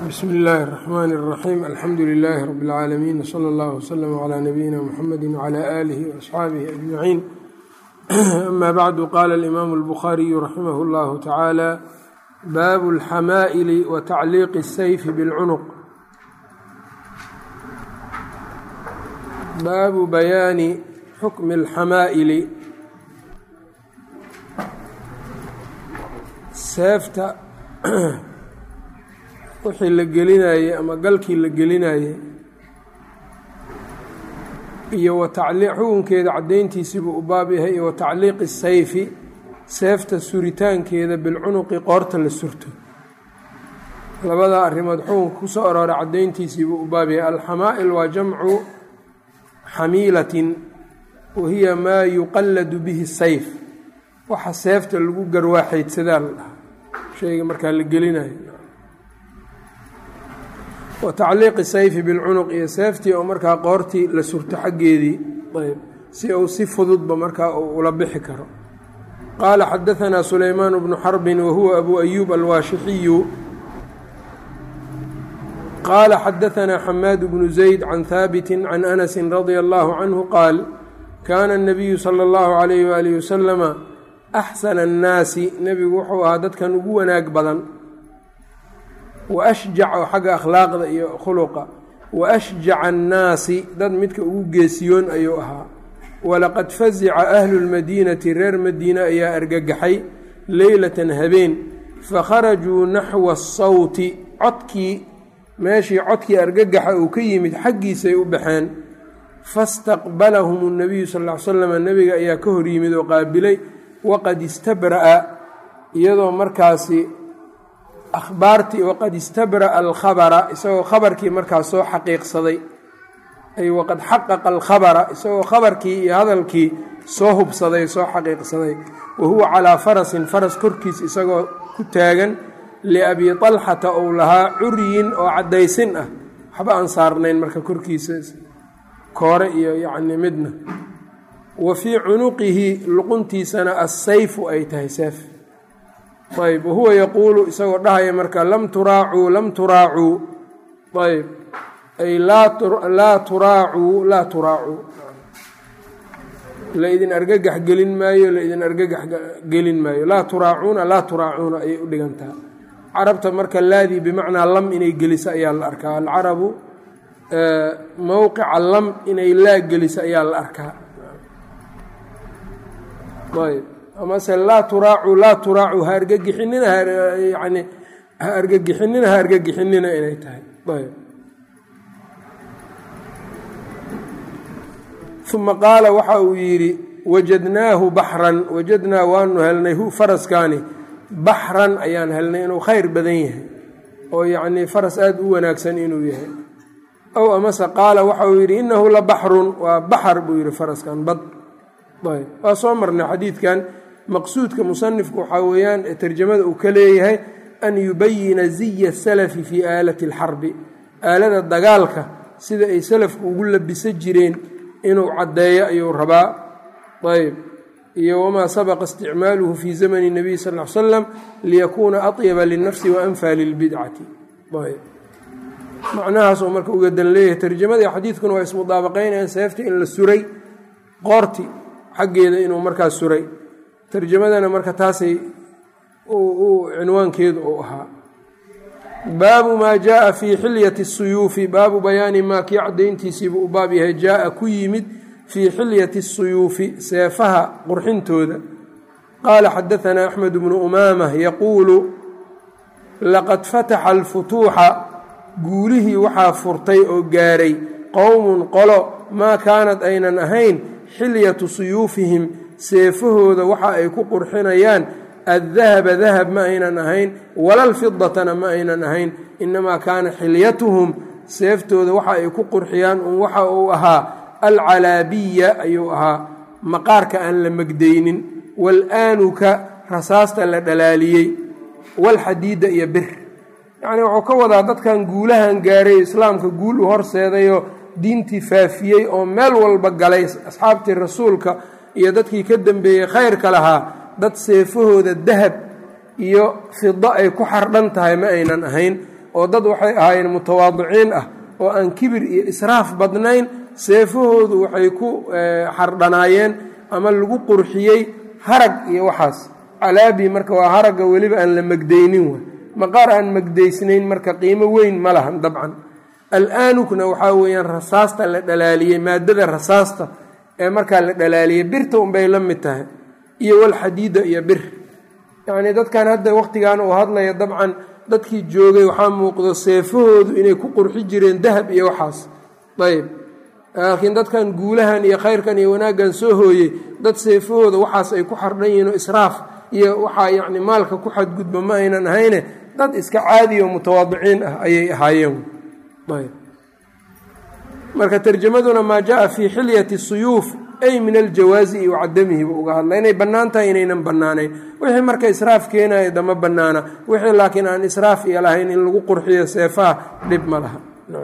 bsmi illaahi الرaxmaan الraxiim alxamdu lilaahi rab اlcaalamiin wslى اllah wslm clى nabiyina mxamedi wclى aalihi waasxaabihi ajmaciin ama bacdu qaala alimaamu اlbukhaariyu raximah اllahu tacaala baabu اlxamaa'ili wa tacliiqi الsayfi bاlcunuq baabu bayaani xukmi اlxamaa'ili seefta wixii la gelinayey ama galkii la gelinayey iyo wa tacliiq xukunkeeda caddayntiisiibuu u baab yahay iyo wa tacliiqi sayfi seefta suritaankeeda bilcunuqi qoorta la surto labadaa arrimood xukunka ku soo arooray caddayntiisiibuu u baab yahay alxamaa'il waa jamcu xamiilatin wa hiya maa yuqalladu bihi sayf waxa seefta lagu garwaaxaydsadaa la dhahaa shayga markaa la gelinayo wa tacliiqi sayfi bilcunuq iyo seeftii oo markaa qoortii la surto xaggeedii ayb si uu si fududba markaa uu ula bixi karo qaala xadahanaa sulaymaan bnu xarbin wa huwa abu ayuub alwaashixiyu qaala xadahanaa xamaad bnu zayd can haabiti can anasi radia allahu canhu qaal kaana الnabiyu salى اllahu alayh waalihi wasalama axsana annaasi nebigu wuxuu ahaa dadkan ugu wanaag badan wa ashjac oo xagga akhlaaqda iyo khuluqa wa ashjaca annaasi dad midka ugu geesiyoon ayuu ahaa walaqad fazica ahlu lmadiinati reer madiine ayaa argagaxay leylatan habeen fakharajuu naxwa asawti codkii meeshii codkii argagaxa uu ka yimid xaggiisay u baxeen fastaqbalahum اnabiyu sal ll ly slam nebiga ayaa ka hor yimid oo qaabilay waqad istabra'a iyadoo markaasi akhbaartii waqad istabra'a alkhabara isagoo khabarkii markaas soo xaqiiqsaday ay waqad xaqaqa alkhabara isagoo khabarkii iyo hadalkii soo hubsaday soo xaqiiqsaday wa huwa calaa farasin faras korkiis isagoo ku taagan liabii talxata ou lahaa curyin oo caddaysin ah waxba aan saarnayn marka korkiisa koore iyo yacni midna wa fii cunuqihi luquntiisana assayfu ay tahay seef ayb wahuwa yaquulu isagoo dhahaya marka lam turaacuu lam turaacuu ayb ay laa turaacuu laa turaacuu laidin argagax gelin maayo laidin argagax gelin maayo laa turaacuuna laa turaacuuna ayay u dhigantaa carabta marka laadii bimacnaa lam inay geliso ayaa la arkaa alcarabu mowqica lam inay laa geliso ayaa la arkaa ayb amase laa turaacu laa turaacu ha argagixinina yani ha argagixinina ha argagixinina inay tahay ayb uma qaala waxa uu yidhi wajadnaahu baxran wajadnaa waanu helnay hu faraskaani baxran ayaan helnay inuu khayr badan yahay oo yacnii faras aada u wanaagsan inuu yahay ow amase qaala waxa uu yidhi innahu la baxrun waa baxar buu yidhi faraskan bad ayb waa soo marnay xadiidkan maqsuudka musanifku waxaa weeyaan tarjamada uu ka leeyahay an yubayina ziya salafi fii aalati alxarbi aalada dagaalka sida ay salafku ugu labisa jireen inuu caddeeyo ayuu rabaa ayb iyo wamaa sabaqa isticmaaluhu fii zamani nabiy sal l slam liyakuuna atyaba linafsi wa anfaa lilbidcati ayb macnahaasoo marka uga dan leeyahay tarjamada xadiidkuna waa ismudaabaqaynayaan seefta in la suray qoorti xaggeeda inuu markaas suray tarjamadana marka taasay cinwaankeedu uu ahaa baabu maa jaaa fii xilyati suyuufi baabu bayaani maa kii caddayntiisiibuu u baab yahay jaaa ku yimid fii xilyati suyuufi seefaha qurxintooda qaala xadaanaa axmed bnu umaamah yaquulu laqad fataxa alfutuuxa guulihii waxaa furtay oo gaaray qowmun qolo maa kaanad aynan ahayn xilyatu suyuufihim seefahooda waxa ay ku qurxinayaan addahaba dahab ma aynan ahayn walalfidatana ma aynan ahayn inamaa kaana xilyatuhum seeftooda waxa ay ku qurxiyaan un waxa uu ahaa alcalaabiya ayuu ahaa maqaarka aan la megdaynin waalaanuka rasaasta la dhalaaliyey walxadiida iyo bir yacnii wuxuu ka wadaa dadkan guulahan gaaray islaamka guul u horseedayoo diintii faafiyey oo meel walba galay asxaabtii rasuulka iyo dadkii ka dambeeyey khayrka lahaa dad seefahooda dahab iyo fido ay ku xardhan tahay ma aynan ahayn oo dad waxay ahaayeen mutawaadiciin ah oo aan kibir iyo israaf badnayn seefahoodu waxay ku xardhanaayeen ama lagu qurxiyey harag iyo waxaas calaabi marka waa haragga weliba aan la megdaynin way maqaar aan megdaysnayn marka qiimo weyn ma lahan dabcan al-aanukna waxaa weeyaan rasaasta la dhalaaliyey maadada rasaasta ee markaa la dhalaaliyey birta unbay la mid tahay iyo walxadiida iyo bir yacnii dadkan hadda wakhtigan uu hadlaya dabcan dadkii joogay waxaa muuqdo seefahoodu inay ku qurxi jireen dahab iyo waxaas ayb laakiin dadkan guulahan iyo khayrkan iyo wanaaggan soo hooyey dad seefahooda waxaas ay ku xardhan yihiin oo israaf iyo waxaa yacni maalka ku xadgudba ma aynan ahayne dad iska caadi oo mutawaadiciin ah ayay ahaayeen ayb marka tarjamaduna maa jaa fii xilyati suyuuf ay min aljawaazi wa cadamihi buu uga hadla inay bannaan tahay inaynan bannaanayn wixii marka israaf keenaya dama bannaana wixii laakiin aan israaf iyo lahayn in lagu qurxiyo seefaha dhib ma laha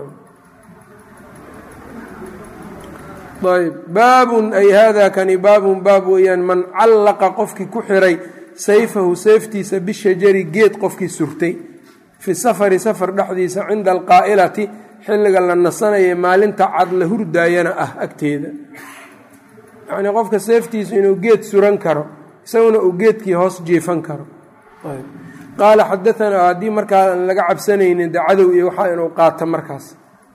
ayb baabun ay hada kani baabun baab weeyaan man callaqa qofkii ku xiray sayfahu seeftiisa bishajari geed qofkii surtay fi safari safar dhexdiisa cinda alqaa'ilati xilliga la nasanaya maalinta cad la hurdaayana ah agteeda yacnii qofka seeftiisu inuu geed suran karo isaguna uu geedkii hoos jiifan karo qaala xadaanaa haddii markaa aan laga cabsanaynin de cadow iyo waxaa inuu qaato markaas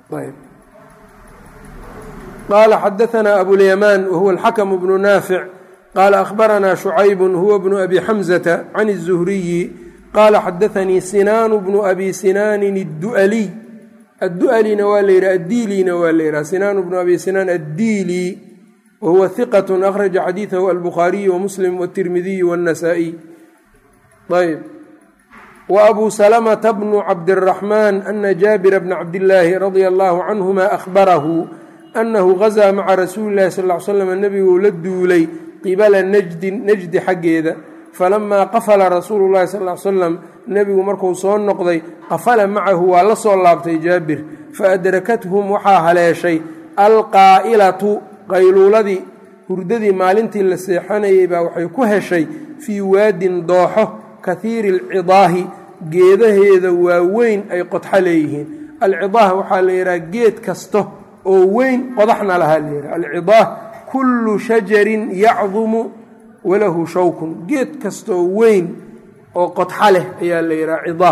qaala xadaanaa abulyamaan wahuwa alxakamu bnu naafic qaala akhbaranaa shucaybun huwa bnu abi xamzata can الzuhriyi qaala xadaanii sinaanu bnu abi sinaanin addu'aliy addu'alina waa la yidhaha addiilina waa la yidhaha sinaanu bnu abi sinaan addiili wahuwa hiqat akhraja xadiidahu albukhaariyu wamuslim wاtirmidiyu wاnnasaa'iy ayb wa abuu salamata bnu cabdiraxmaan ana jaabira bna cabdillaahi radia allahu canhuma ahbarahu annahu gazaa maca rasuuli llahi sal ly slam nebiguu la duulay qibala najdin najdi xaggeeda falamaa qafala rasuulu llahi sal l salam nebigu markuu soo noqday qafala macahu waa la soo laabtay jaabir faadrakathm waxaa haleeshay alqaa'ilatu qayluuladii hurdadii maalintii la seexanayay baa waxay ku heshay fii waadin dooxo kahiiri alcidaahi geedaheeda waaweyn ay qodxo leeyihiin alcidaah waxaa la yidhaha geed kasta oo weyn qodaxna lahaa la yidhaha alcidaah kullu shajarin yacdumu walahu shawkun geed kastaoo weyn oo qodxa leh ayaa la yidhaha cidaah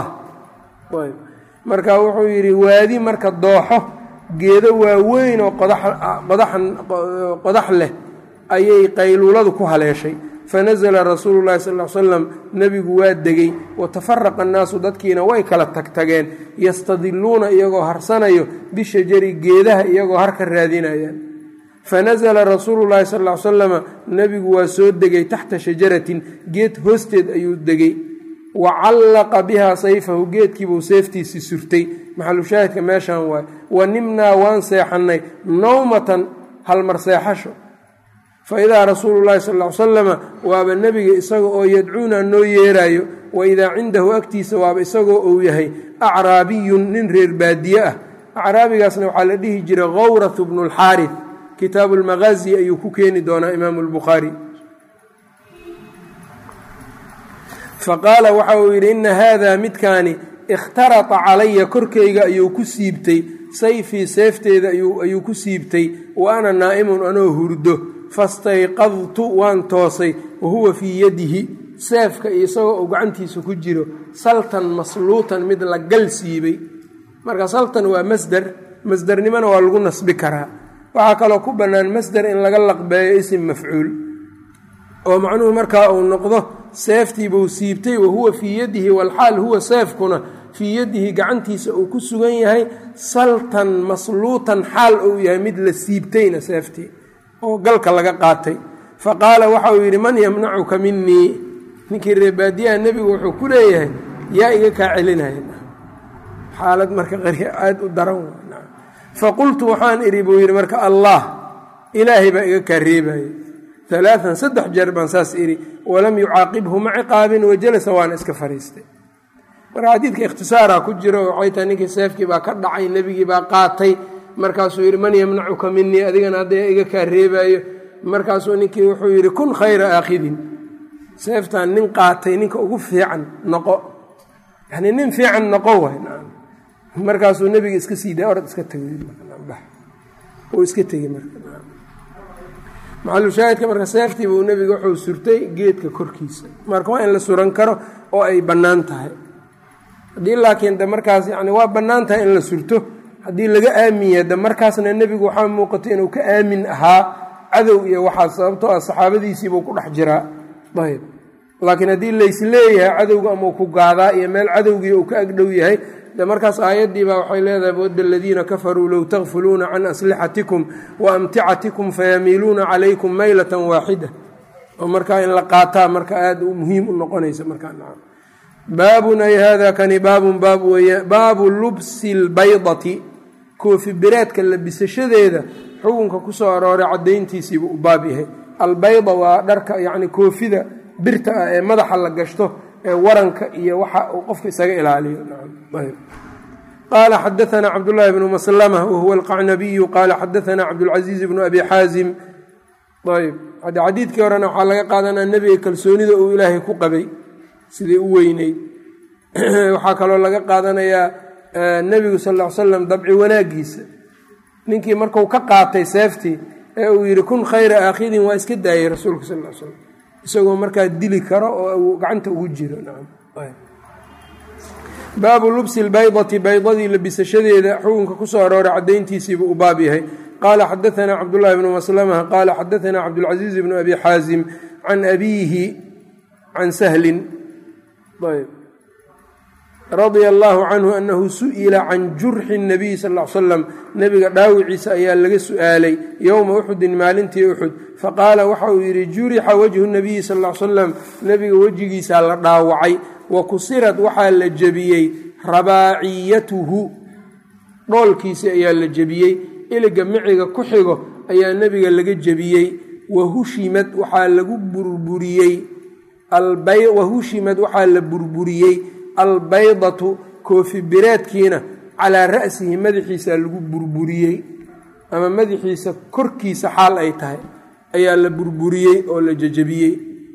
marka wuxuu yidhi waadi marka dooxo geedo waaweyn oo qodax leh ayay qayluuladu ku haleeshay fanasla rasuulu llahi sal l slam nebigu waa degey watafaraqa annaasu dadkiina way kala tagtageen yastadiluuna iyagoo harsanayo bishajari geedaha iyagoo harka raadinayaan fanasla rasuulu llahi sal l slama nebigu waa soo degay taxta shajaratin geed hoosteed ayuu degey wa callaqa bihaa sayfahu geedkiibuu seeftiisii surtay maxalushaahidka meeshaan waay wa nimnaa waan seexannay nawmatan halmar seexasho fa idaa rasuulu llahi sal l salama waaba nebiga isaga oo yadcuuna noo yeeraayo wa idaa cindahu agtiisa waaba isagoo uu yahay acraabiyun nin reer baadiye ah acraabigaasna waxaa la dhihi jiray khawratu bnu lxaarif kitaabu lmaqaazi ayuu ku keeni doonaa imaamu lbukhaari faqaala waxa uu yidhi ina haada midkaani ikhtarata calaya korkayga ayuu ku siibtay sayfii seefteeda ayuu ku siibtay wa ana naa'imun anoo hurdo fastayqadtu waan toosay wa huwa fii yadihi seefka iyo isagoo uu gacantiisa ku jiro saltan masluutan mid la gal siibay marka saltan waa masder masdernimona waa lagu nasbi karaa waxaa kaloo ku bannaan masder in laga laqbeeyo isim mafcuul oo macnuhu markaa uu noqdo seeftiibuu siibtay wa huwa fii yadihi walxaal huwa seefkuna fii yadihi gacantiisa uu ku sugan yahay saltan masluutan xaal uu yahay mid la siibtayna seeftii oo galka laga qaatay fa qaala waxa uu yidhi man yamnacuka minii ninkii reebaadiyaha nebigu wuxuu ku leeyahay yaa iga kaa celinaya xaalad marka aada u daran fa qultu waxaan idhi buu yidhi marka allah ilaahay baa iga kaa reebaya alaaan saddex jeer baan saas idhi walam yucaaqibhu ma ciqaabin wajalasa waana iska fariistay marka xadiidka ikhtisaara ku jiro waxay tahay ninkii seefkii baa ka dhacay nebigii baa qaatay markaasuu yidhi man yamnacuka minii adigana hadda iga kaa reebaayo markaasuu ninkii wuxuu yidhi kun khayra aakhidin seeftan nin qaatay ninka ugu fiican noqo yani nin fiican noqo way markaasuu nebiga iska sii daay orad iska tegay uu iska tegey marka maxalushaahidka marka seeftiiba uu nebiga wuxuu surtay geedka korkiisa marka waa in la suran karo oo ay bannaan tahay haddii laakiin de markaas yani waa bannaan tahay in la surto haddii laga aamin yahay de markaasna nebigu waxaa muuqatay inuu ka aamin ahaa cadow iyo waxaa sababtoo ah saxaabadiisiibuu ku dhex jiraa ayb laakiin haddii laysleeyahay cadowga ama ku gaadaa iyo meel cadowgii uu ka agdhow yahay de markaas aayaddiibaa waxay leedahay wadda aladiina kafaruu low takfuluuna can aslixatikum wa amticatikum fayamiiluuna calaykum maylatan waaxida oo markaa in la qaataa marka aada muhiim u noqonaysa markaa baabun ay hada kani baabun baab weya baabu lubsi lbaydati koofi bireedka labisashadeeda xukunka kusoo arooray caddayntiisiibuu u baab yahay albayda waa dharka yacni koofida birta ah ee madaxa la gashto ee waranka iyo waxa uu qofka isaga ilaaliyo qaala xadaanaa cabdullaahi bnu maslama wahuwa alqacnabiyu qaala xadaanaa cabdulcasiiz bnu abi xaazim ayb xadiidkii horena waxaa laga qaadanaa nebiga kalsoonida uu ilaahay ku qabay siday u weyneyd waxaa kaloo laga qaadanayaa nebigu sal ll ly slam dabci wanaagiisa ninkii marku ka qaatay seeftii ee uu yidhi kun khayra aakhidin waa iska daayey rasuulka sal l slam isagoo markaa dili karo oo gacanta ugu jiro baabu lubsi lbaydati baydadii labisashadeeda xukunka kusoo arooray caddayntiisiibuu u baab yahay qaala xadaanaa cabdullaahi bnu maslama qaala xadaanaa cabdulcasiiz bnu abi xaazim can abiihi can sahlin radia allaahu canhu anahu su'ila can jurxi nabiy sal l salam nebiga dhaawiciisa ayaa laga su'aalay yowma uxudin maalintii uxud faqaala waxa uu yidhi jurixa wajhu nabiyi sal l salam nebiga wejigiisaa la dhaawacay wa kusirad waxaa la jebiyey rabaaciyatuhu dhoolkiisi ayaa la jebiyey iliga miciga ku xigo ayaa nebiga laga jebiyey wahushimad waxaa lagu burburiyey wahushimad waxaa la burburiyey albaydatu koofi bireedkiina calaa ra'sihi madaxiisa lagu burburiyey ama madaxiisa korkiisa xaal ay tahay ayaa la burburiyey oo la jejebiyey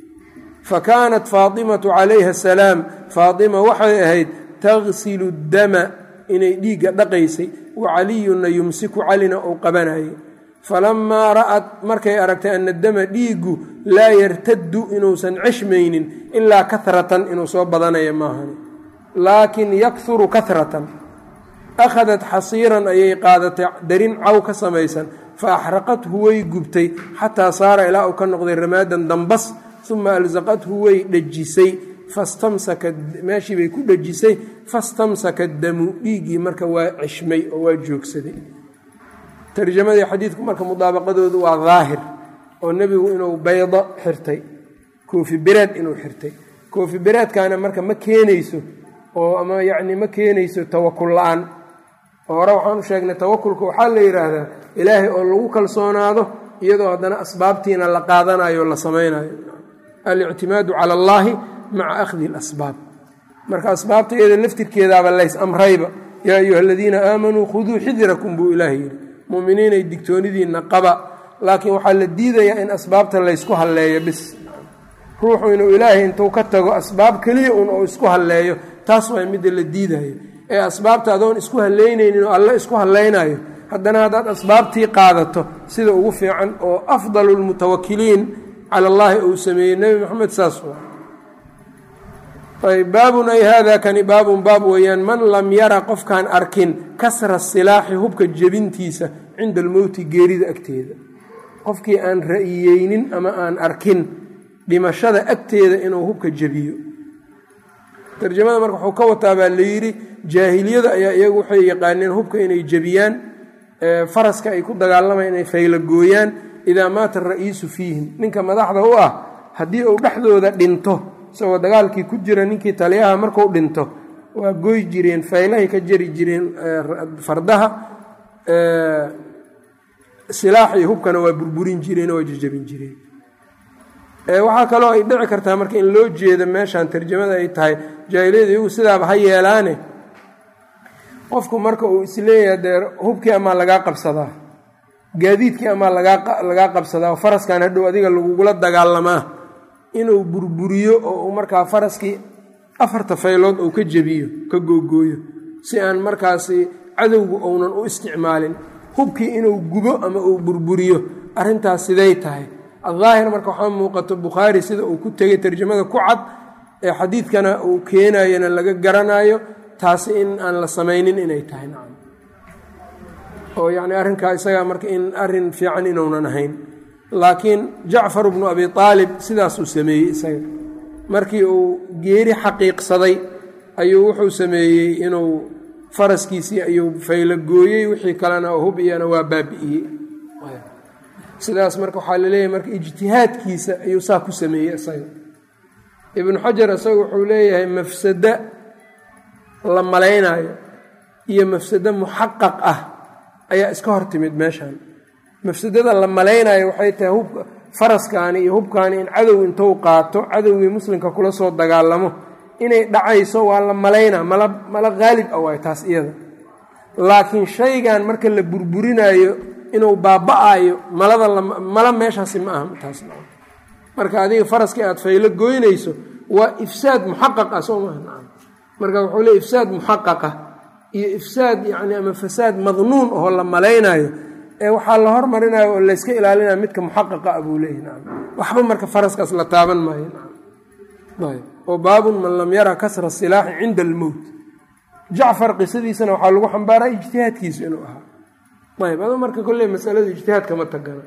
fa kaanat faatimatu calayha asalaam faatima waxay ahayd tagsilu dama inay dhiigga dhaqaysay wa caliyunna yumsiku calina uu qabanayay falamaa ra'at markay aragtay ana dama dhiiggu laa yartaddu inuusan ceshmaynin ilaa kahratan inuu soo badanaya maahani laakin yakhuru kahratan akhadat xasiiran ayay qaadatay darin caw ka samaysan fa axraqathu way gubtay xataa saara ilaa uu ka noqday ramaadan dambas uma alsaqathu way dhejisay fastamsaka meeshii bay ku dhejisay fastamsaka damu dhiiggii marka waa ceshmay oo waa joogsaday tarjamadii xadiidku marka mudaabaqadoodu waa daahir oo nebigu inuu baydo xirtay koofi bireed inuu xirtay koofi bireedkaana marka ma keenayso oo ama yacni ma keenayso tawakul la-aan oo hore waxaan u sheegnay tawakulka waxaa la yidhaahdaa ilaahay oo lagu kalsoonaado iyadoo haddana asbaabtiina la qaadanayo o la samaynayo alictimaadu cala allaahi maca akhdi alasbaab marka asbaabta iyada laftirkeedaaba lays amrayba yaa ayuha aladiina aamanuu khuduu xidirakum buu ilaah yidhi muminiinay digtoonidiinna qaba laakiin waxaa la diidayaa in asbaabta laysku halleeyo bis ruuxu inuu ilaahay intuu ka tago asbaab keliya un oo isku halleeyo taas waa midda la diidayo ee asbaabta adoon isku haleynaynin oo alle isku hallaynayo haddana haddaad asbaabtii qaadato sida ugu fiican oo afdalu lmutawakiliin cala allaahi uu sameeyey nebi moxamed saas ayb baabun ay hada kani baabun baab weeyaan man lam yara qofkaan arkin kasra silaaxi hubka jebintiisa cinda almowti geerida agteeda qofkii aan ra'iyeynin ama aan arkin dhimashada agteeda inuu hubka jebiyo tarjamada marka wuxuu ka wataa baa layidhi jaahiliyada ayaa iyagu waxay yaqaaneen hubka inay jebiyaan faraska ay ku dagaalamaan inay faylagooyaan idaa maata ara'iisu fiihim ninka madaxda u ah haddii uu dhexdooda dhinto isagoo dagaalkii ku jira ninkii taliyaha marku dhinto waa goy jireen faylahay ka jari jireen fardaha silaaxii hubkana waa burburin jireen waa jejabin jireen waxaa kaloo ay dhici kartaa marka in loo jeedo meeshan tarjamada ay tahay jaahiliyada iyagu sidaaba ha yeelaane qofku marka uu isleeyahay dee hubkii amaa lagaa qabsadaa gaadiidkii amaa lagaa qabsadaa faraskan hadhow adiga lagugula dagaalamaa inuu burburiyo oo uu markaa faraskii afarta faylood uu ka jebiyo ka googooyo si aan markaasi cadowgu ounan u isticmaalin hubkii inuu gubo ama uu burburiyo arrintaas siday tahay addaahir marka waxaa muuqato bukhaari sida uu ku tegay tarjamada ku cad ee xadiidkana uu keenayana laga garanayo taasi in aan la samaynin inay tahay nacam oo yacni arrinkaa isagaa marka in arrin fiican inuunan ahayn laakiin jacfar bnu abi aalib sidaasuu sameeyey isaga markii uu geeri xaqiiqsaday ayuu wuxuu sameeyey inuu faraskiisii ayuu faylagooyey wixii kalena hub iyana waa baabi'iyey sidaas marka waxaa laleeyahay marka ijtihaadkiisa ayuu saa ku sameeyey isaga ibnu xajar isaga wuxuu leeyahay mafsado la malaynaayo iyo mafsado muxaqaq ah ayaa iska hor timid meeshan mafsadada la malaynayo waxay tahay hubka faraskaani iyo hubkaani in cadow intuu qaato cadowgii muslimka kula soo dagaalamo inay dhacayso waa la malaynaa mala mala qaalib ah waay taas iyada laakiin shaygan marka la burburinayo inuu baaba-ayo malada mala meeshaasi ma aha taas marka adiga faraskii aad faylo goynayso waa ifsaad muxaqaq ah soo maaha marka wuxuu le ifsaad muxaqaqa iyo ifsaad yacni ama fasaad madnuun oo la malaynayo ee waxaa la hormarinayo oo layska ilaalinaya midka muxaqaqa ah buu leeyahy nacam waxba marka faraskaas la taaban maayo ayb oo baabun man lam yara kasra silaaxi cinda almowt jacfar qisadiisana waxaa lagu xambaaraa ijtihaadkiisu inuu ahaa ayb ado marka kolley masalada ijtihaadka ma tagana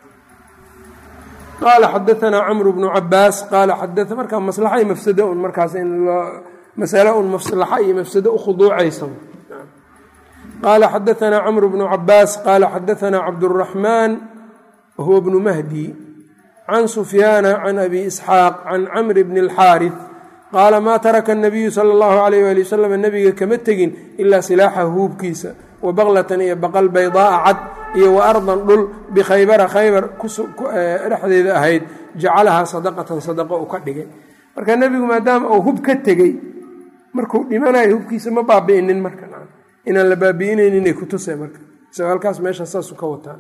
qaala xadaanaa camru bnu cabaas qaala xadaa marka maslaxa iyo mafsado un markaas in loo masale un maslaxa iyo mafsado ukhuduucaysa qaala xadaanaa camru bnu cabaas qaala xadaanaa cabduraxmaan wahuwa bnu mahdi can sufyaana can abi isxaaq can camri bni alxaaris qaala maa taraka anabiyu sala allahu alayh ali wasalam nebiga kama tegin ilaa silaaxa huubkiisa wa baqlatan iyo baqal baydaaa cad iyo wa ardan dhul bikhaybara khaybar dhexdeeda ahayd jacalahaa sadaqatan sadaqo u ka dhigay marka nebigu maadaama uu hub ka tegey markuu dhimanayo hubkiisa ma baabi'inin marka inaan la baabi'inayninay kutuse marka isagoo halkaas meesha saasu ka wataa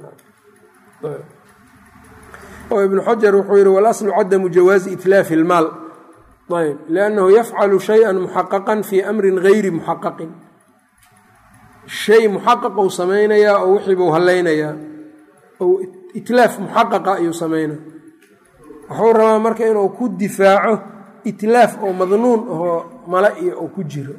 oo ibnu xajar wuxuu yihi walaslu cadamu jawaazi itlaafi ilmaal ayb liannahu yafcalu shay-an muxaqaqan fii amrin gayri muxaqaqin shay muxaqaqou samaynayaa oo wixiibuu hallaynayaa ou itlaaf muxaqaqa ayuu samaynaya wuxuu rabaa marka inuu ku difaaco itlaaf oo madnuun ahoo mala iyo uu ku jiro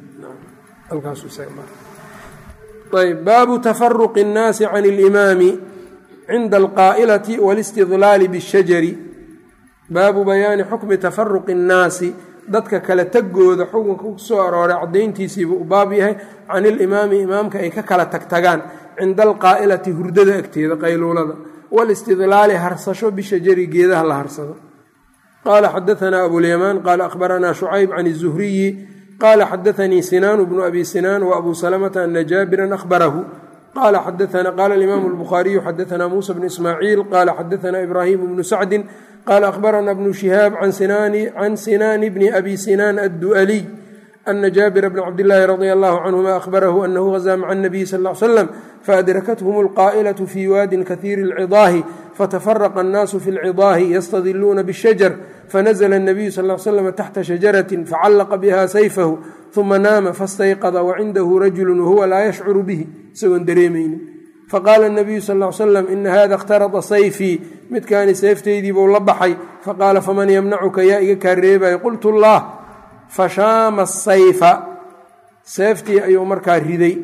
ayb baabu tafaruqi اnnaasi can اlimaami cinda alqaa'ilati wاlistidlaali bاshajari baabu bayaani xukmi tafaruqi اnnaasi dadka kala tegooda xukunka ku soo arooray caddayntiisiibuu u baab yahay can ilimaami imaamka ay ka kala tagtagaan cinda alqaa'ilati hurdada agteeda qayluulada wاlistidlaali harsasho bishajari geedaha la harsado qaala xadaanaa abulyamaan qaala akhbaranaa shucayb can الzuhriyi qaala xadaanii sinaan bnu abi sinaan waabuu salamata ana jaabiran ahbarahu qala xadaana qaala alimaamu albukhaariyu xadaanaa muusa bnu ismaaciil qaala xadaanaa ibraahimu bnu sacdin qaala akhbarana bnu shihaab can sinaani bni abi sinaan addu'aliy ana jaabira bna cabdillaahi radia allahu canhuma ahbarahu anahu gazaa maca anabiyi sal l slam faadrakathm alqaa'ilatu fii waadin kahiiri alcidaahi fatafaraqa annaasu fi lcidaahi yastadiluuna bishajar fanazla الnabiyu sal l slm taxta shajarati facallaqa biha sayfahu uma naama fastayqada wacindahu rajulu wahuwa laa yashcuru bihi isagoon dareemaynin faqaala الnabiyu sal l slam ina hada اkhtarada sayfii midkaani seeftaydiibuu la baxay faqaala faman ymnacuka yaa iga kaa reebaya qultu اllah fashaama sayfa seeftii ayuu markaa riday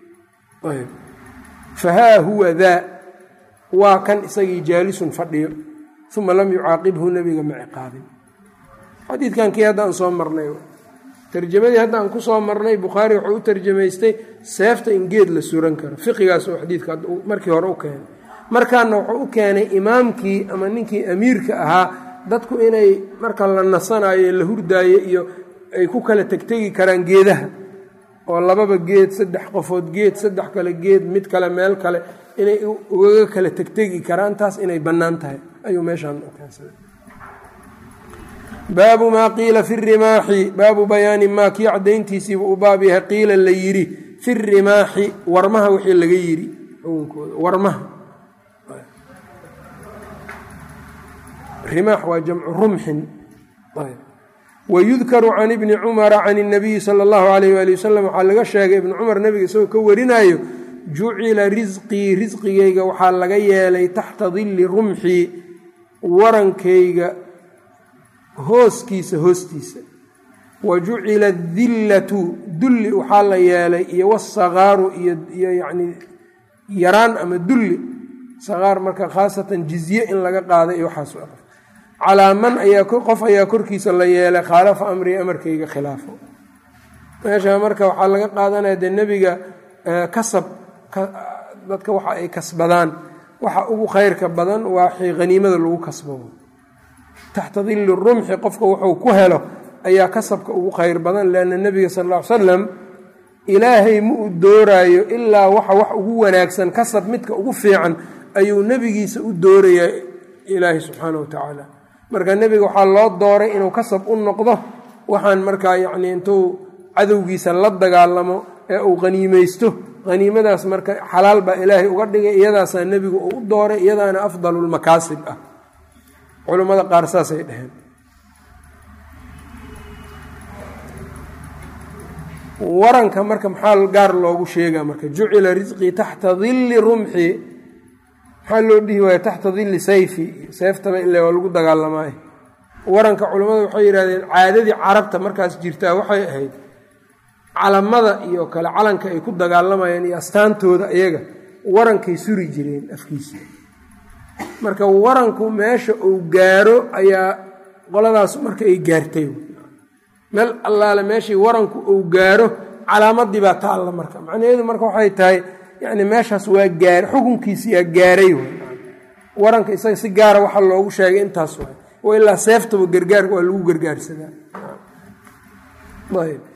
fahaa huwa daa waa kan isagii jaalisun fadhiyo uma lam yucaaqibhu nebiga ma ciqaabin xadiidkan kii hadda aan soo marnay tarjamadii hadda aan ku soo marnay bukhaari wuxuu u tarjamaystay seefta in geed la suran karo fiqigaas oo xadiidka markii hore u keenay markaana wuxuu u keenay imaamkii ama ninkii amiirka ahaa dadku inay marka la nasanayo la hurdaayo iyo ay ku kala tegtegi karaan geedaha oo lababa geed saddex qofood geed saddex kale geed mid kale meel kale inay ugaga kala tegtegi karaan taas inay bannaan tahay ayuu meeshaan u keensaday baabu maa qiila fi rimaaxi baabu bayaani maa kii caddayntiisiibuu u baab yahay qiila la yidhi fi rimaaxi warmaha wixii laga yidhi xukunkooda warmaha rimaax waa jamcu rumxin wayudkaru can ibni cumara can اnabiyi sala اllahu alayh wali wasalam waxaa laga sheegay ibni cumar nebiga isagoo ka warinayo jucila risqii risqigayga waxaa laga yeelay taxta dilli rumxii warankayga hooskiisa hoostiisa wa jucila adillatu dulli waxaa la yeelay iyo wasakaaru iyo yani yaraan ama dulli sakaar marka khaasatan jizye in laga qaada iyo waxaas calaa man ayaa qof ayaa korkiisa la yeelay khaalafa amrii amarkayga khilaafo meesha marka waxaa laga qaadanaya dee nebiga kasab dadka waxa ay kasbadaan waxa ugu khayrka badan waa haniimada lagu kasbado taxta dilli rumxi qofka wuxuu ku helo ayaa kasabka ugu khayr badan leanna nebiga sal ll ly salam ilaahay ma u dooraayo ilaa waxa wax ugu wanaagsan kasab midka ugu fiican ayuu nebigiisa u doorayaa ilaahay subxaana wa tacaala marka nebiga waxaa loo dooray inuu kasab u noqdo waxaan markaa yacnii intuu cadowgiisa la dagaalamo ee uu haniimaysto haniimadaas marka xalaal baa ilaahay uga dhigay iyadaasaa nebigu uu u dooray iyadaana afdalulmakaasib ah culammada qaar saasay dheheen waranka marka maxaa gaar loogu sheegaa marka jucila risqii taxta dilli rumxi maxaa loo dhihi waaya taxta dilli sayfi seeftaba ile waa lagu dagaalamaayo waranka culammada waxay yidhahdeen caadadii carabta markaas jirtaa waxay ahayd calamada iyo kale calanka ay ku dagaalamayaan iyo astaantooda iyaga warankay suri jireen afkiisa marka waranku meesha uu gaaro ayaa qoladaas marka ay gaartay meel allaale meeshii waranku uu gaaro calaamadii baa taalla marka macnaheedu marka waxay tahay yani meeshaas waa gaar xukunkiisiyaa gaaray waranka isaga si gaara waxaa loogu sheegay intaas waay wa ilaa seeftaba gargaarka waa lagu gargaarsadaa ayb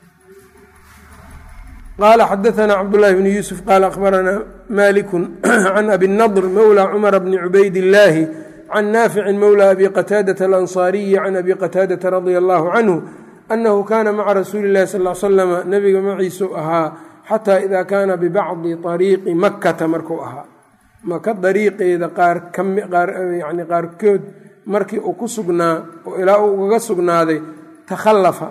qala xadaثna cabdالlahi bn yuسف qala akhbarana maliku can abi الnضr mowlى cmr bni cubayd الlahi can naafici mowlى abi qataadaة alanصariyi can abi qataadaةa radia اllahu canhu anahu kana maca rasuuli اlahi sal slm nabiga maciisu ahaa xata ida kaana bibacdi طariiqi makata markuu ahaa maka dariiqeeda yani qaarkood markii uu ku sugnaa oo ilaa uu ugaga sugnaaday takhalafa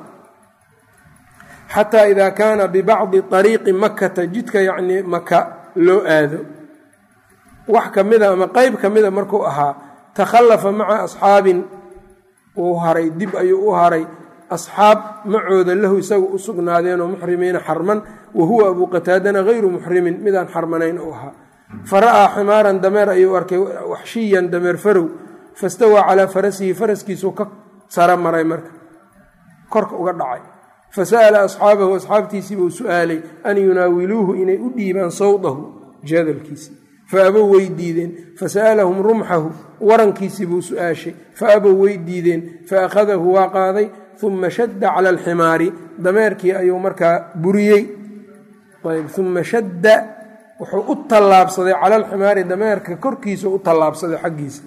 xataa ida kaana bibacdi ariiqi makata jidka yacnii maka loo aado wax ka mida ama qeyb ka mida markuu ahaa takhallafa maca asxaabin wuu haray dib ayuu u haray asxaab macooda lahu isaga u sugnaadeenoo muxrimiina xarman wa huwa abuu qataadana hayru muxrimin midaan xarmanayn u ahaa fa ra'aa ximaaran dameer ayuu arkay waxshiyan dameer farow fastawaa calaa farasihi faraskiisuu ka sara maray marka korka uga dhacay fasa'ala asxaabahu asxaabtiisii buu su-aalay an yunaawiluuhu inay u dhiibaan sawdahu jadalkiisii fa abow way diideen fasa'alahum rumxahu warankiisii buu su-aashay fa abow way diideen fa akhadahu waa qaaday uma shadda cala alximaari dameerkii ayuu markaa buriyey uma shadda wuxuu u tallaabsaday cala alximaari dameerka korkiisa u tallaabsaday xaggiisa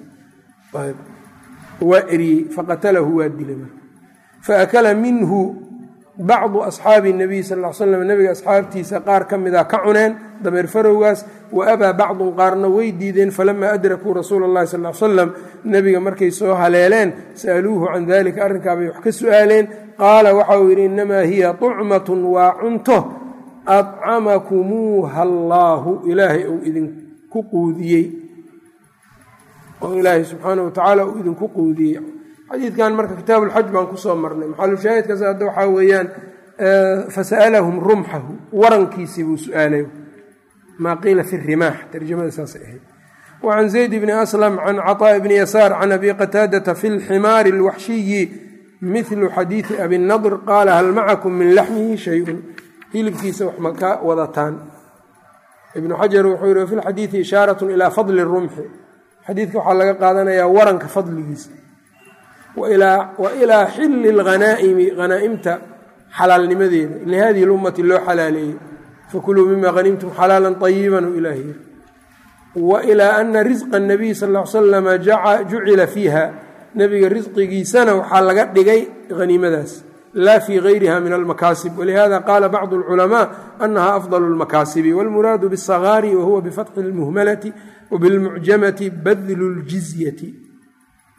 waa eriyey faqatalahu waa dilay faakala minhu bacdu asxaabi nabiy sal l slam nebiga asxaabtiisa qaar ka mida ka cuneen dameer farowgaas wa abaa bacdun qaarna way diideen falamaa adrakuu rasuula اllahi sal l salam nebiga markay soo haleeleen sa'aluuhu can dalika arrinkaabay wax ka su'aaleen qaala waxa uu yidhi innamaa hiya طucmatun waa cunto adcamakumuuha allaahu ilaahay uu idinku quudiyey oo ilaahay subxaana wa tacaala uu idinku quudiyey xadiidkan marka kitaab ulxaj baan kusoo marnay maxalushaahidkaas hadda waxaa weeyaan fasa'alahum rumxahu warankiisii buu su-aalay maa qiila fi rimaax tarjamada saasay ahayd wa can zayd bni aslam can caطaaءi bni yasaar can abi qataadata fi lximaari اlwaxshiyi mihlu xadiidi abi nadr qaala hal macakum min laxmihi shayun hilibkiisa wax ma ka wadataan ibnu xajar wuxuu yihi wafi lxadiidi ishaarat ilaa fadli rumxi xadiidka waxaa laga qaadanayaa waranka fadligiisa wa ilaa xilli اlghanaa'imi hanaa'imta xalaalnimadeeda lihadihi اlummati loo xalaaleeyey fakuluu mima hanimtum xalaala طayiba u ilaah yiri wa ilaa ana risqa الnabiy sal ا l slama jucila fiiha nebiga risqigiisana waxaa laga dhigay haniimadaas laa fii gayriha min almakaasib walihada qaala bacdu اlculamaa anaha afضal اlmakaasibi wاlmuraadu bالsagaari wahuwa bifatxi اlmuhmalati wbilmucjamati badlu اljizyati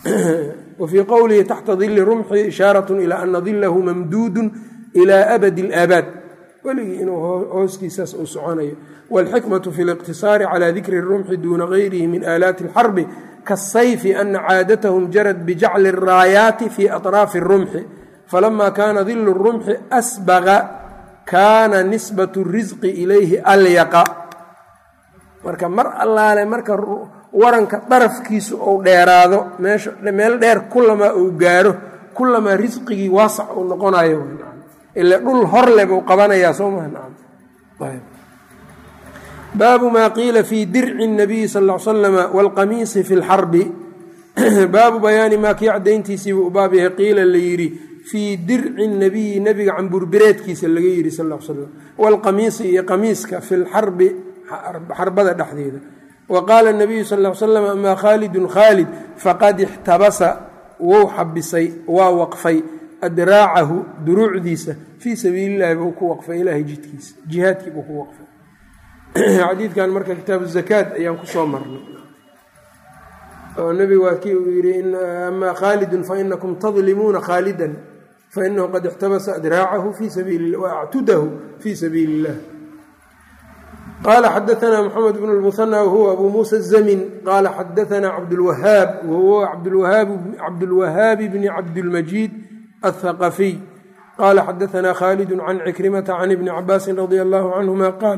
wa fii qowlihi taxta dili rumxi ishaaratun ilaa ana dilahu mamduudun ilaa abadi alaabaad weligii inuu hooskiisaas uu soconayo wاlxikmaة fi اliqtiصaari calى dikri الrumxi duuna gayrihi min aalaati اlxarbi kaالsayfi ana caadathum jarad bijacli الraayaati fi aطraafi الrumxi falama kana dilu الrumxi asbaga kana nisbaة الrisqi ilayhi alyaqa marka mar allaale marka waranka darafkiisu uu dheeraado meel dheer kulamaa uu gaaro kulamaa risqigii waasac uu noqonayo ila dhul horle buu qabanayaa soo maha baabu maa qiila fii dirci الnabiyi sal ا l slama wاlqamiisi fi اlxarbi baabu bayaani maa kii cadayntiisiibuu u baab yahay qiila la yidhi fii dirci الnabiyi nebiga camburbireedkiisa laga yidhi sal l slam wاlqamiisi iyo qamiiska fi lxarbi xarbada dhexdeeda wa qaala الnabiyu sal l slam amaa khaalidun khaalid faqad ixtabasa wou xabisay waa waqfay adraacahu duruucdiisa fii sabiili llahi buu ku waqfay ilaahay jidkiisa jihaadkii buu ku waqfay xadiidkan marka kitaabu zakaad ayaan kusoo marnay oo nebigu waa kii uu yidhi amaa khaalidun fainakum tadlimuuna khaalidan fainahu qad ixtabasa adraacahu fii sabiili wa actudahu fii sabiili illah qala xadaثna mxamed bn اlmuhanى whuwa abu musa الzamin qala xadaثna cabdاlwahaab wahuwa cabdulwahaabi bni cabdاlmajiid الthaqafiy qala xadaثna khaalid can cikrimata can ibni cabaasi radi allahu canهuma qaal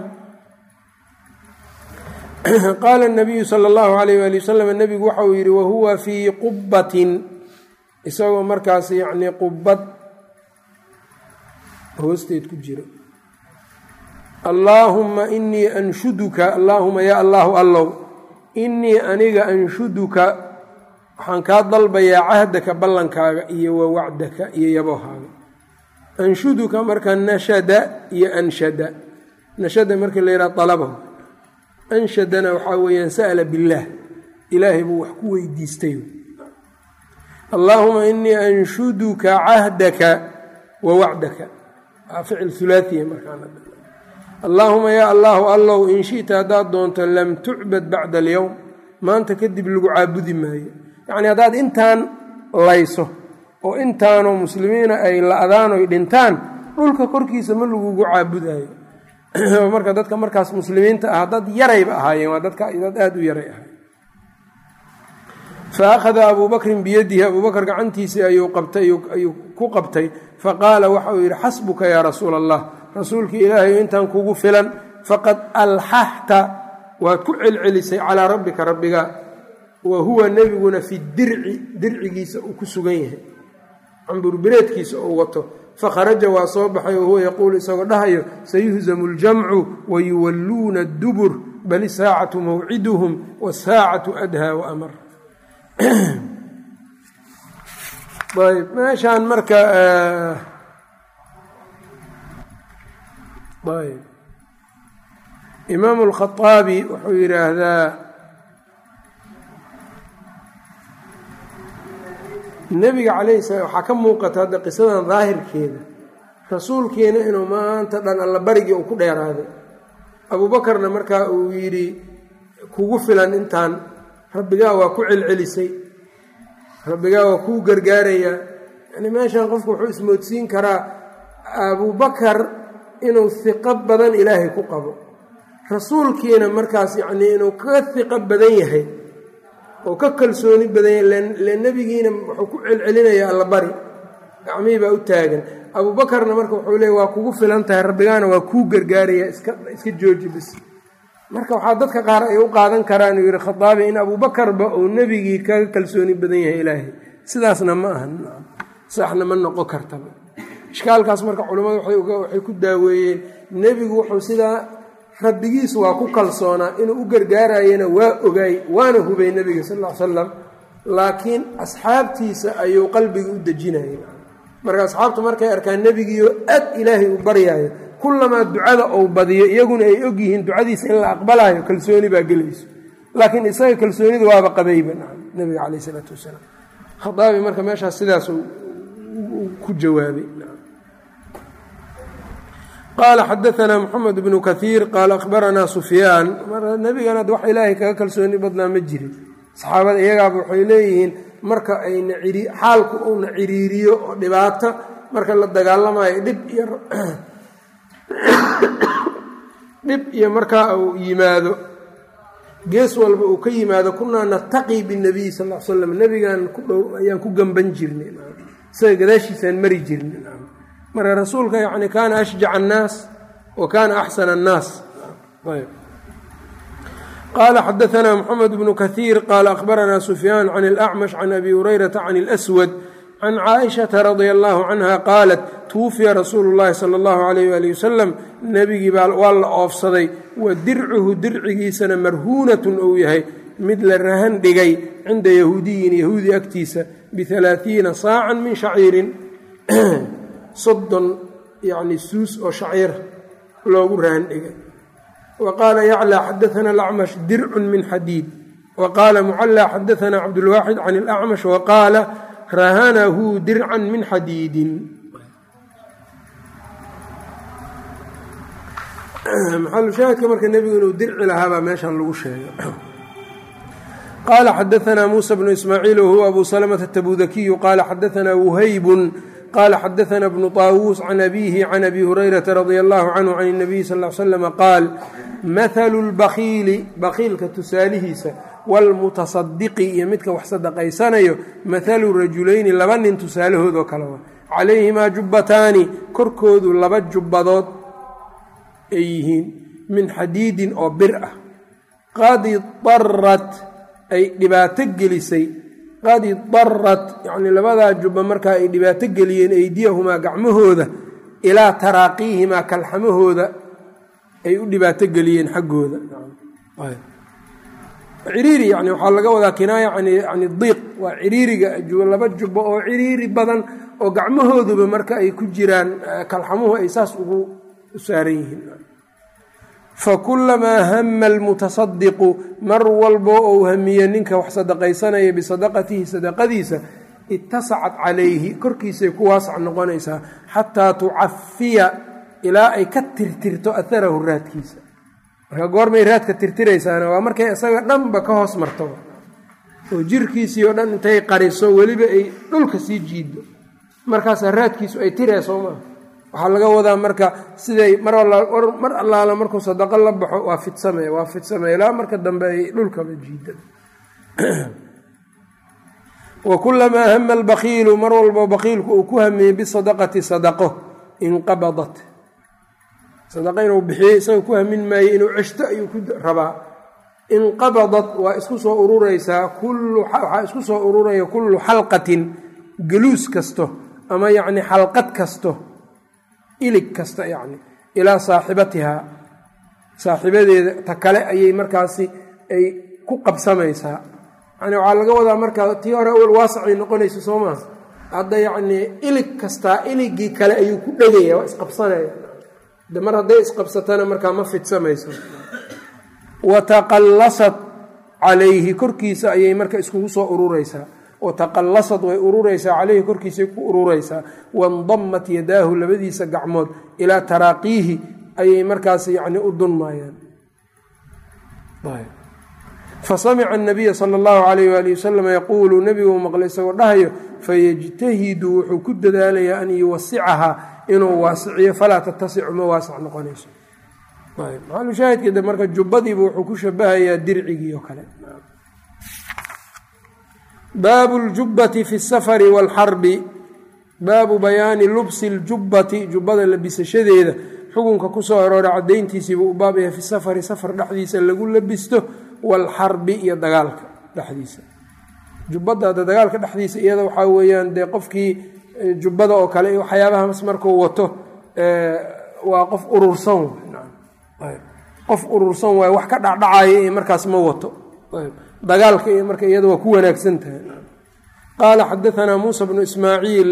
qaala الnabiyu salى اllahu alayh ali wasalam nebigu waxa uu yihi wahuwa fii qubatin isagoo markaas yani qubad hoosteed ku jira allaahumma inii anshuduka allaahuma yaa allaahu allow innii aniga anshuduka waxaan kaa dalbayaa cahdaka ballankaaga iyo wa wacdaka iyo yabohaaga anshuduka marka nashada iyo anshada nashada marka la yidhaha alabahu anshadana waxaa weeyaan sa'la billaah ilaahay buu wax ku weydiistay allaahuma inii anshuduka cahdaka wa wacdaka waa ficil hulaaiya markaa allaahuma yaa allaahu allow in shi'ta haddaad doonto lam tucbad bacda alyowm maanta kadib lagu caabudi maayo yacnii haddaad intaan layso oo intaanoo muslimiina ay la-daan oy dhintaan dhulka korkiisa ma lagugu caabudayo marka dadka markaas muslimiinta ah dad yarayba ahaayeen waa dadka dad aada u yaray ahaayeen fa akhada abuu bakrin biyadihi abuu bakr gacantiisii ayuu qabtay ayuu ku qabtay faqaala waxa uu yidhi xasbuka yaa rasuula allah rasuulkii ilaahay intaan kugu filan faqad alxaxta waad ku celcelisay calaa rabbika rabbiga wa huwa nebiguna fi dirci dircigiisa uu ku sugan yahay camburbireedkiisa uu wato fakharaja waa soo baxay wahuwa yaquulu isagoo dhahayo sayuhzamu ljamcu wayuwalluuna addubur bal isaacatu mawciduhum wasaacatu adhaa waamar ayb meeshaan marka ayb imaamu alkhaaabi wuxuu yidhaahdaa nebiga calayhi salaam waxaa ka muuqata hadda qisadan daahirkeeda rasuulkiina inuu maanta dhan alla barigii uu ku dheeraaday abuubakarna markaa uu yidhi kugu filan intaan rabbigaa waa ku celcelisay rabbigaa waa kuu gargaarayaa yani meeshan qofku wuxuu ismoodsiin karaa abuubakar inuu hiqo badan ilaahay ku qabo rasuulkiina markaas yacnii inuu ka hiqo badan yahay oo ka kalsooni badan yahay le nebigiina wuxuu ku celcelinayaa allabari gacmihii baa u taagan abuubakarna marka wuxuu leeya waa kugu filan tahay rabbigaana waa kuu gargaarayaa iska iska jooji bis marka waxaa dadka qaar ay u qaadan karaan uu yidhi khataabi in abuubakarba uu nebigii kaga kalsooni badan yahay ilaahay sidaasna ma aha saxna ma noqon kartaba ishkaalkaas marka culimmadu waxay ku daaweeyeen nebigu wuxuu sidaa rabbigiisu waa ku kalsoonaa inuu u gargaarayana waa ogaay waana hubay nebiga sal ll ly salam laakiin asxaabtiisa ayuu qalbiga u dejinayay marka asxaabtu markay arkaan nebigiioo aad ilaahay u baryaayo kullamaa ducada ou badiyo iyaguna ay ogyihiin ducadiisa in la aqbalaayo kalsooni baa gelayso laakiin isaga kalsoonida waaba qabayba nebiga caleyh isalaatu wasalaam khaaabi marka meeshaas sidaas ku jawaabay qaala xadaanaa moxamed bnu kaiir qaala akhbaranaa sufyaan nebigana wax ilaahay kaga kalsooni badnaa ma jirin saxaabada iyagaaba waxay leeyihiin marka ayna xaalku uuna ciriiriyo oo dhibaato marka la dagaalamayo dhib iyo dhib iyo markaa uu yimaado gees walba uu ka yimaado kunaa nataqii binabiyi sal l slam nebigaan ku dhow ayaan ku gamban jirnay isaga gadaashiisaan mari jirnay marka rasuulka yani kaana ashjac annaas wa kaana axsana annaas qala xadaثna mxamed bnu kahiir qala akhbarana sufyaan can اlأcmash can abi hurayrata can اlأswad can caaishaةa radia allahu canha qaalat tuwufiya rasuulu اllahi salى اllahu alayh ali wasalam nebigii baa waa la oofsaday wa dircuhu dircigiisana marhuunatun ou yahay mid la rahan dhigay cinda yahuudiyin yahuudi agtiisa bialaaiina saacan min shaciirin soddon yani suus oo shaciir loogu rahan dhigay wa qaala yaclى xadaثna اlacmash dircun min xadiid wa qaala mucalى xadaثna cabdulwaaxid can اlacmash wa qaala rahanahu dircan min xadiidin maxalushaahidka marka nebigu inuu dirci lahaabaa meeshan lagu sheegay qaala xadaثna muusa bnu ismaaciil wahuwa abu salmةa atabudakiyu qaala xadaثna wuhaybun qala xadaثna bnu طaawuus can abihi can abi hurayrata radia allahu canhu can الnabiy sal ly slm qaal mahalu اlbakiili bakiilka tusaalihiisa wاlmutasadiqi iyo midka wax sadaqaysanayo mahalu rajulayni laba nin tusaalahood oo kale wa calayhimaa jubbataani korkoodu laba jubbadood ay yihiin min xadiidin oo bir ah qad idarat ay dhibaato gelisay qad idarat yacnii labadaa jubba markaa ay dhibaato geliyeen eydiyahumaa gacmahooda ilaa taraaqiihimaa kalxamahooda ay u dhibaato geliyeen xaggooda ciriiri yani waxaa laga wadaa kinaaya yani diiq waa ciriiriga laba jubbo oo ciriiri badan oo gacmahooduba marka ay ku jiraan kalxamuhu ay saas ugu saaran yihiin fakulamaa hama almutasadiqu mar walbo ou hamiye ninka wax sadaqaysanaya bisadaqatihi sadaqadiisa itasacat calayhi korkiisay ku waasac noqonaysaa xataa tucafiya ilaa ay ka tirtirto aharahu raadkiisa marka goormay raadka tirtiraysaana waa markay isaga dhanba ka hoos marto oo jirkiisii oo dhan intay qariso weliba ay dhulka sii jiido markaasaa raadkiisu ay tiree soo maa waxaa laga wadaa marka siday mar allaala markuu sadaqo la baxo waa fidsame waa fidsame ilaa marka dambe ay dhulkaba jiida wa kulamaa hama albakiilu mar walbo bakiilku uu ku hamiyey bisadaqati sadaqo inqabadat sadaqa inuu bixiyey isaga ku hamin maaye inuu ceshto ayuu ku rabaa inqabadat waa isku soo ururaysaa waxaa isku soo ururaya kullu xalqatin galuus kasto ama yacni xalqad kasto ilig kasta yacni ilaa saaxibatihaa saaxiibadeeda ta kale ayay markaasi ay ku qabsamaysaa yani waxaa laga wadaa markaa tii hore awal waasacay noqonaysa soo maa hadda yacnii ilig kastaa iligii kale ayuu ku dhegaya waa isqabsanaya de mar hadday isqabsatana markaa ma fidsamayso wataqallasat calayhi korkiisa ayay marka iskugu soo ururaysaa wataqallasad way ururaysaa caleyhi korkiisay ku ururaysaa waindamat yadaahu labadiisa gacmood ilaa taraaqiihi ayay markaas yacni u dunmayaan fasamica anabiya sala allahu calayh waali wasalam yaquulu nebiguu maqlay isagoo dhahayo fayajtahidu wuxuu ku dadaalayaa an yuwasicahaa inuu waasiciyo falaa tatasicu ma waasac noqonayso maxalushaahidkeeda marka jubbadiiba wuxuu ku shabahayaa dircigii oo kale baabu ljubbati fi safari waalxarbi baabu bayaani lubsi ljubbati jubbada labisashadeeda xukunka kusoo aroora cadayntiisiibuu u baab yahay fi safari safar dhexdiisa lagu labisto waalxarbi iyo dagaalka dhexdiisa jubbada hadda dagaalka dhexdiisa iyada waxaa weeyaan dee qofkii jubbada oo kale iyo waxyaabahaas markuu wato waa qof urursan qof urursan waay wax ka dhacdhacaya iyo markaas ma wato dagaalka iyo marka iyada waa ku wanaagsan tahay qaala xadaanaa muusa bnu ismaaciil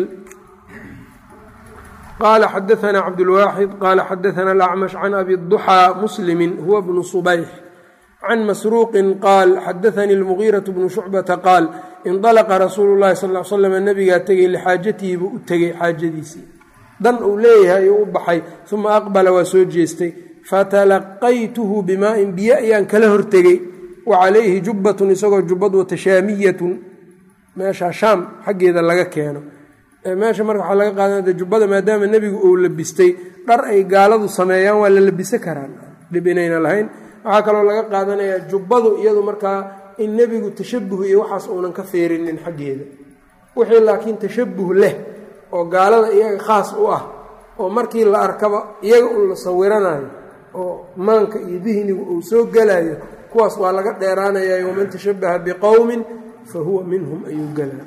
qaala xadaanaa cabdulwaaxid qaala xadaana alacmash can abi duxaa muslimi huwa bnu subayx can masruuqin qaal xadaanii lmugiiraة bnu shucbata qaal indalaqa rasuulu llahi sal l slam nabigaa tegey lixaajatihi buu u tegey xaajadiisii dan uu leeyahay ayuu u baxay uma aqbala waa soo jeestay fatalaqaytuhu bimaa'in biyo ayaan kala hortegey wa calayhi jubbatun isagoo jubbad wata shaamiyatun meesha shaam xaggeeda laga keeno meesha marka waxaa laga qaadanaya jubbada maadaama nebigu uu labistay dhar ay gaaladu sameeyaan waa la labisan karaan dhib inayna lahayn waxaa kaloo laga qaadanayaa jubbadu iyadu markaa in nebigu tashabuh iyo waxaas uunan ka feerinin xaggeeda wixii laakiin tashabuh leh oo gaalada iyaga khaas u ah oo markii la arkaba iyaga un la sawiranayo oo maanka iyo dihnigu uu soo gelayo kuwaas waa laga dheeraanayaa waman tashabaha biqowmin fa huwa minhum ayuu gelaa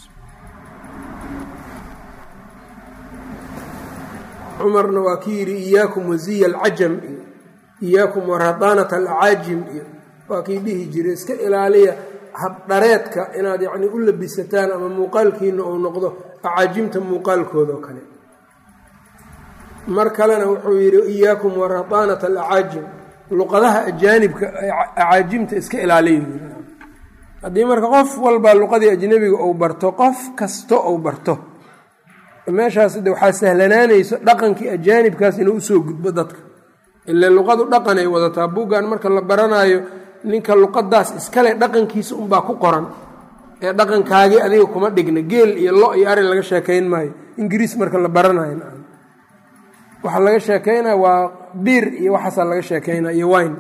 cumarna waa ki yidhi iyaakum waziya alcajam iyo iyaakum waradaanata alcaajim iyo waa kii dhihi jiray iska ilaaliya habdhareedka inaad yacni u labisataan ama muuqaalkiina uu noqdo acaajimta muuqaalkoodao kale mar kalena wuxuu yidhi iyaakum waradaanata alacaajim luqadaha ajaanibka acaajimta iska ilaaliya haddii marka qof walba luqadii ajnebiga uu barto qof kasto uu barto meeshaas de waxaa sahlanaanayso dhaqankii ajaanibkaas inuu usoo gudbo dadka ile luqadu dhaqan ay wadataa buuggan marka la baranaayo ninka luqadaas iskale dhaqankiisa unbaa ku qoran ee dhaqankaagii adiga kuma dhigna geel iyo lo iyo ari laga sheekayn maayo ingiriis marka la baranayo waxaa laga sheekaynaya waa biir iyo waxaasaa laga sheekaynaya iyo wine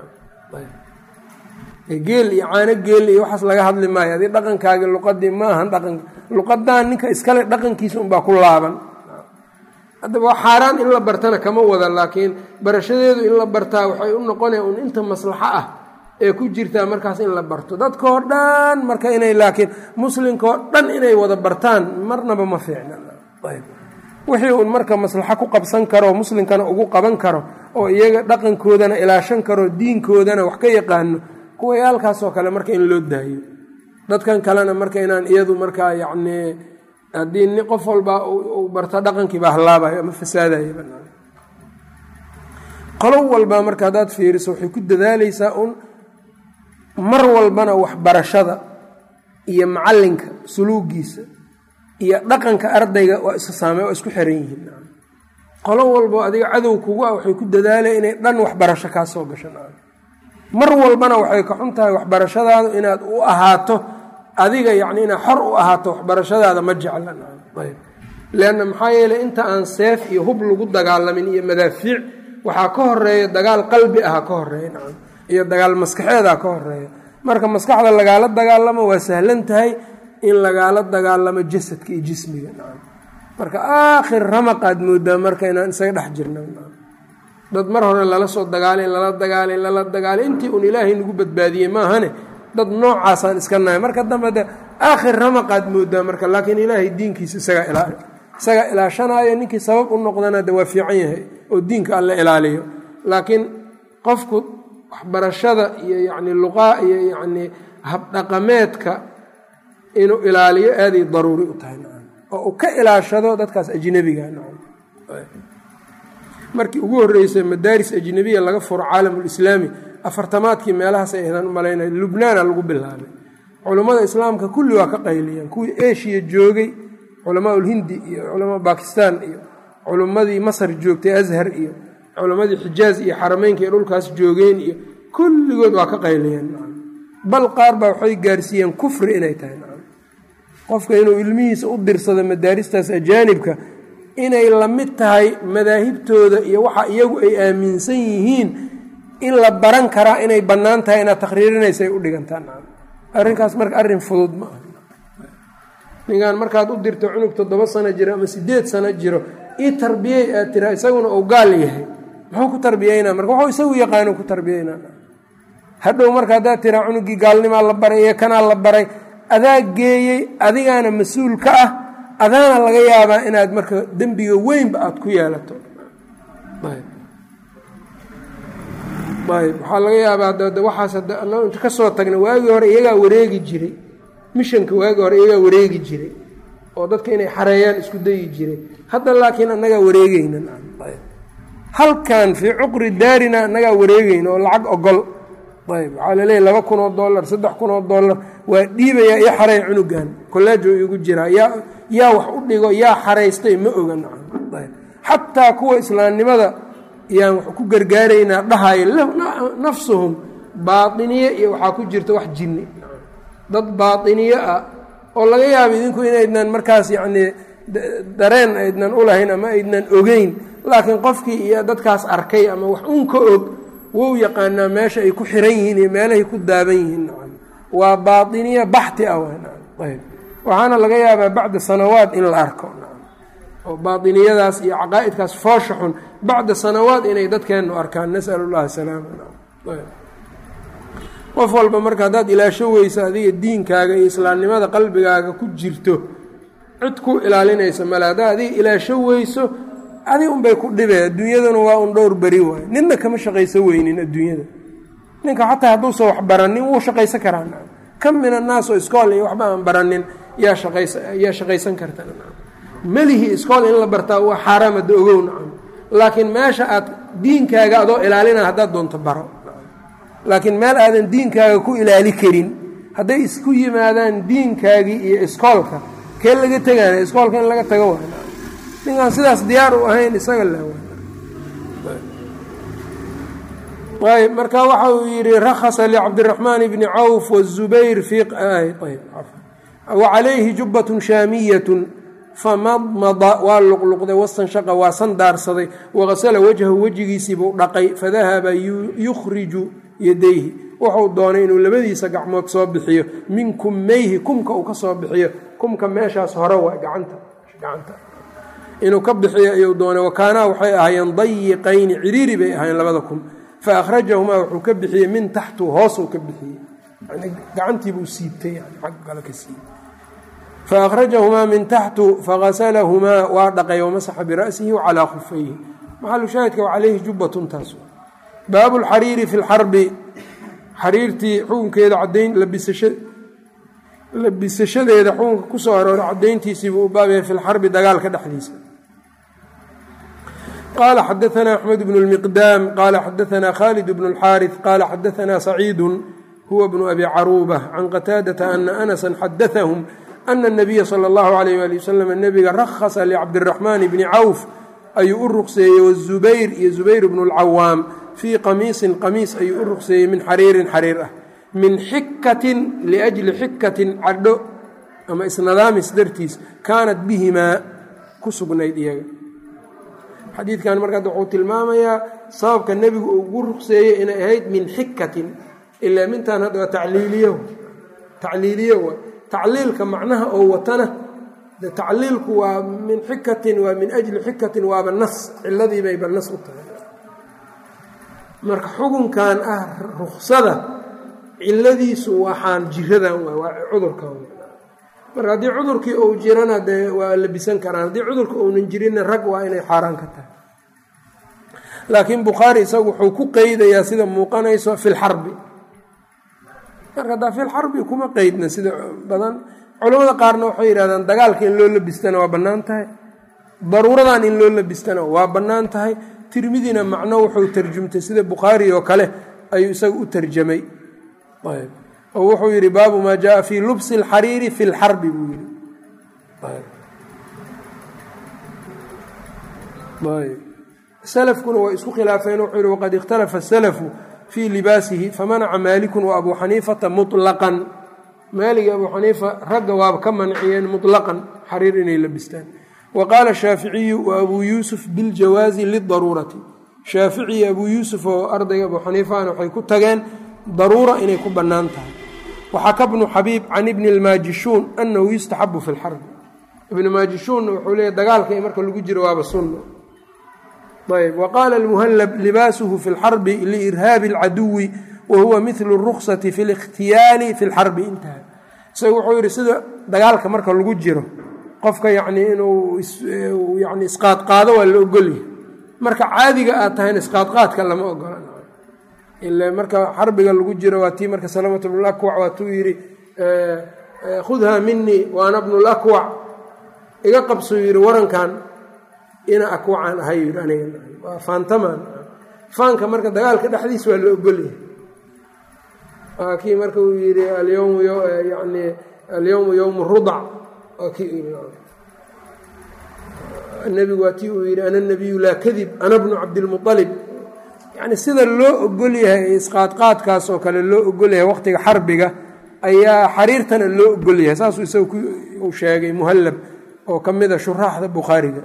geel iyo caano geel iyo waxaas laga hadli maayo adi dhaqankaagii luqadii ma ahan dhaqan luqadan ninka iskale dhaqankiisa unbaa ku laaban haddaba waa xaaraan in la bartana kama wada laakiin barashadeedu in la bartaa waxay u noqonaya un inta maslaxo ah ee ku jirtaa markaas in la barto dadkao dhan marka inay laakiin muslimkaoo dhan inay wada bartaan marnaba ma fiicna wixii uun marka maslaxo ku qabsan karo muslimkana ugu qaban karo oo iyaga dhaqankoodana ilaashan karo diinkoodana wax ka yaqaano kuwayaalkaasoo kale marka in loo daayo dadkan kalena marka inaan iyadu markaa yacnii haddii ni qof walba uu barto dhaqankiiba halaabayo ama fasaadayo qolo walba marka haddaad fiiriso waxay ku dadaalaysaa un mar walbana waxbarashada iyo macalinka suluugiisa iyo dhaqanka ardayga waa iska saamey waa isku xiran yihiin qolo walbo adiga cadow kugu ah waxay ku dadaalaya inay dhan waxbarasho kaa soo gasho mar walbana waxay ka xun tahay waxbarashadaadu inaad u ahaato adiga yacni inaad xor u ahaato waxbarashadaada ma jecla leanna maxaa yeeley inta aan seef iyo hub lagu dagaalamin iyo madaafiic waxaa ka horeeya dagaal qalbi aha ka horeeya nacam iyo dagaal maskaxeedaa ka horeeya marka maskaxda lagaala dagaalamo waa sahlan tahay in lagaala dagaalamo jasadka iyo jismiga nacam marka aakhir ramaqaad moodaa marka inaan isaga dhex jirna dad mar hore lala soo dagaalay lala dagaalay lala dagaalay intii un ilaahay nagu badbaadiyey maahane dad noocaasaan iska nahay marka dambe de aakhir ramaqaad moodaa marka laakiin ilaahay diinkiisa isagaa ilaal isagaa ilaashanaayo ninkii sabab u noqdana de waa fiican yahay oo diinka alla ilaaliyo laakiin qofku waxbarashada iyo yacni luqaa iyo yacnii habdhaqameedka inuu ilaaliyo aaday daruuri u tahay oo uu ka ilaashado dadkaas ajnebiga markii ugu horreysay madaaris ajnebiya laga furo caalamulislaami afartamaadkii meelahaas ay ahdaan u malaynaya lubnaana lagu bilaabay culummada islaamka kulli waa ka qayliyeen kuwii eshiya joogay culamaaulhindi iyo culamaa bakistan iyo culummadii masar joogtay ashar iyo culammadii xijaaz iyo xarameynka iyo dhulkaas joogeen iyo kulligood waa ka qayliyeen bal qaar baa waxay gaarsiiyeen kufri inay tahay qofka inuu ilmihiisa u dirsado madaaristaas ajaanibka inay la mid tahay madaahibtooda iyo waxa iyagu ay aaminsan yihiin in la baran karaa inay bannaan tahay inaad takhriirinaysa ay u dhigantaan arrinkaas marka arrin fudud ma aha ninkan markaad u dirto cunug toddoba sano jiro ama siddeed sano jiro ii tarbiyey aad tira isaguna uu gaal yahay muxuu ku tarbiyeynaa marka waxuu isagu yaqaano ku tarbiyeynaa hadhow marka haddaad tiraa cunuggii gaalnimaa la baray iyo kanaa la baray adaa geeyey adigaana mas-uul ka ah adaana laga yaabaa inaad marka dembiga weynba aada ku yeelato ayb waxaa laga yaabaa d waxaas inta ka soo tagna waagii hore iyagaa wareegi jiray mishanka waagii hore iyagaa wareegi jiray oo dadka inay xareeyaan isku dayi jiray hadda laakiin annagaa wareegeyna halkan fii cuqri daarina annagaa wareegeyna oo lacag ogol ayb waxaa laleeyahy laba kun oo dollar saddex kun oo dollar waa dhiibayaa iyo xareey cunugan kolleejo igu jiraa yaa yaa wax u dhigo yaa xaraystay ma oga ayb xataa kuwa islaamnimada yaan wax ku gargaaraynaa dhahayo nafsuhum baatiniye iyo waxaa ku jirta wax jinni dad baatiniye ah oo laga yaabo idinku inaydnan markaas yacnii dareen aydnan ulahayn ama aydnan ogeyn laakiin qofkii iyo dadkaas arkay ama wax un ka og wou yaqaanaa meesha ay ku xiran yihiin iyo meelahay ku daaban yihiin nacam waa baatiniya baxti ah ayb waxaana laga yaabaa bacda sanawaad in la arko oo baatiniyadaas iyo caqaa'idkaas foosha xun bacda sanawaad inay dadkeennu arkaan nas'al llahi salaama qof walba marka haddaad ilaasho weyso adiga diinkaaga iyo islaamnimada qalbigaaga ku jirto cid ku ilaalinaysa male haddaa adiga ilaasho weyso adig unbay ku dhibee adduunyaduna waa un dhowr beri waay ninna kama shaqayso weynin adduunyada ninka xataa hadduusan wax baranin wuu shaqaysan karaa kam min annaas oo iskool iyo waxba aan baranin yaa shaqaysayaa shaqaysan karta melihi iskool in la bartaa waa xaaraam hadda ogow nacam laakiin meesha aad diinkaaga adoo ilaalina haddaad doonto baro laakiin meel aadan diinkaaga ku ilaali karin hadday isku yimaadaan diinkaagii iyo iskoolka kee laga tegaana iskoolka in laga tago wa ninkaan sidaas diyaar u ahayn isaga la ayb marka waxa uu yidhi rakhasa licabdiraxmaan bni cawf wالzubayr wacalayhi jubbat shaamiyat famadmada waa luqluqday wastanshaqa waa sandaarsaday waqasala wajhahu wejigiisiibuu dhaqay fadahaba yukhriju yadayhi wuxuu doonay inuu labadiisa gacmood soo bixiyo min kummayhi kumka uu ka soo bixiyo kumka meeshaas hore waa gacanta gacanta inuu ka bixiyo ayuu doonay wakaanaa waxay ahaayeen dayiqayni ciriiri bay ahaayeen labada kum fa akhrajahumaa wuxuu ka bixiyey min taxtu hoosuu ka bixiyey gacantiibuu siibtay ag kale ka siibay faأkhrajahumaa min taxtu fagasalahumaa waa dhaqay wamasaxa bira'sihi wacalaa khufayhi maxalu shaahidka wacalayhi jubbatun taas baabu lxariiri fi lxarbi xariirtii xukunkeeda cadayn labisashadeeda xukunka kusoo arooray cadayntiisiibuu u baabyahay fi lxarbi dagaalka dhexdiisa qala xadaثna axmed bn اlmiqdaam qala xadaثna khalid bn اlxaariث qala xadaثna saciidu huwa bnu abi caruuba can qataadata ana anasa xadaثahum ana الnabiya salى اllahu alayh ali wasalam nebiga rakhasa licabdiraxmaan bni cawf ayuu u ruqseeyey wazubayr iyo zubayr bnu اlcawaam fii qamiisin qamiis ayuu u ruqseeyey min xariirin xariir ah min xikatin liأjli xikatin cadho ama isnadaamis dartiis kaanat bihimaa ku sugnayd iyaga xadiidkan markaad wuxuu tilmaamayaa sababka nebigu uu ugu ruqseeyey inay ahayd min xikatin ilaa mintan hadda waa tacliiliyo tacliiliyo wa tacliilka macnaha oo watana de tacliilku waa min xikatin waa min ajli xikatin waaba nas ciladii bayba nas u tahay marka xukunkan ah ruksada ciladiisu waxaan jiradan waay waa cudurkan marka haddii cudurkii uu jirana dee waa labisan karaan haddii cudurka uunan jirinna rag waa inay xaaraan ka tahay laakiin bukhaari isagu wuxuu ku qeydayaa sida muuqanayso fi lxarbi marka haddaa fi lxarbi kuma qeydna sida badan culamada qaarna waxay yidhahdaan dagaalka in loo labistana waa bannaan tahay daruuradan in loo labistana waa bannaan tahay tirmidina macno wuxuu tarjumtay sida bukhaari oo kale ayuu isaga u tarjamay oo wuxuu yidhi baabu maa jaaa fii lubsi اlxariiri fi lxarbi buu yidhi slafkuna waa isku khilaafeen wuxuu yihi waqad ikhtalafa الsalafu fii libaasihi famanaca maalikun wa abuu xaniifata muطlaqan maalig abuu xaniifa ragga waaba ka manciyeen muطlaqan xariir inay labistaan wa qaala shaaficiyu wa abuu yuusuf biاljawaazi lidaruurati shaafici iyo abuu yuusuf oo ardayga abuu xaniifahana waxay ku tageen daruura inay ku bannaan tahay waxaka bnu xabiib can ibni اlmaajishuun anahu yustaxabu fi lxarbi ibnu maajishuunna wuxuu leeya dagaalka marka lagu jiro waaba sunna ayb wa qaala almuhallab libaasuhu fi lxarbi liirhaabi اlcaduwi wa huwa midlu اruksati fi اlikhtiyaali fi lxarbi intaha isaga wuxuu yidhi sida dagaalka marka lagu jiro qofka yacnii inuu yani isqaadqaado waa la ogolyahay marka caadiga aad tahayna isqaadqaadka lama ogola ila marka xarbiga lagu jiro waa tii marka salamatu bnulakwac waatuu yidhi khudha minii waana bnulakwac iga qabsuu yidhi warankan ina akwacaan ahay yidhi aniga waa faantamaan faanka marka dagaalka dhexdiis waa la ogolyahay waa kii marka uu yidhi alyowmu yani alyowmu yowmu rudac waa kii nebigu waa tii uu yidhi ana nabiyu laa kadib ana bnu cabdilmualib yani sida loo ogol yahay isqaadqaadkaas oo kale loo ogol yahay waqtiga xarbiga ayaa xariirtana loo ogol yahay saasuu isaga uu sheegay muhallab oo ka mida shuraaxda bukhaariga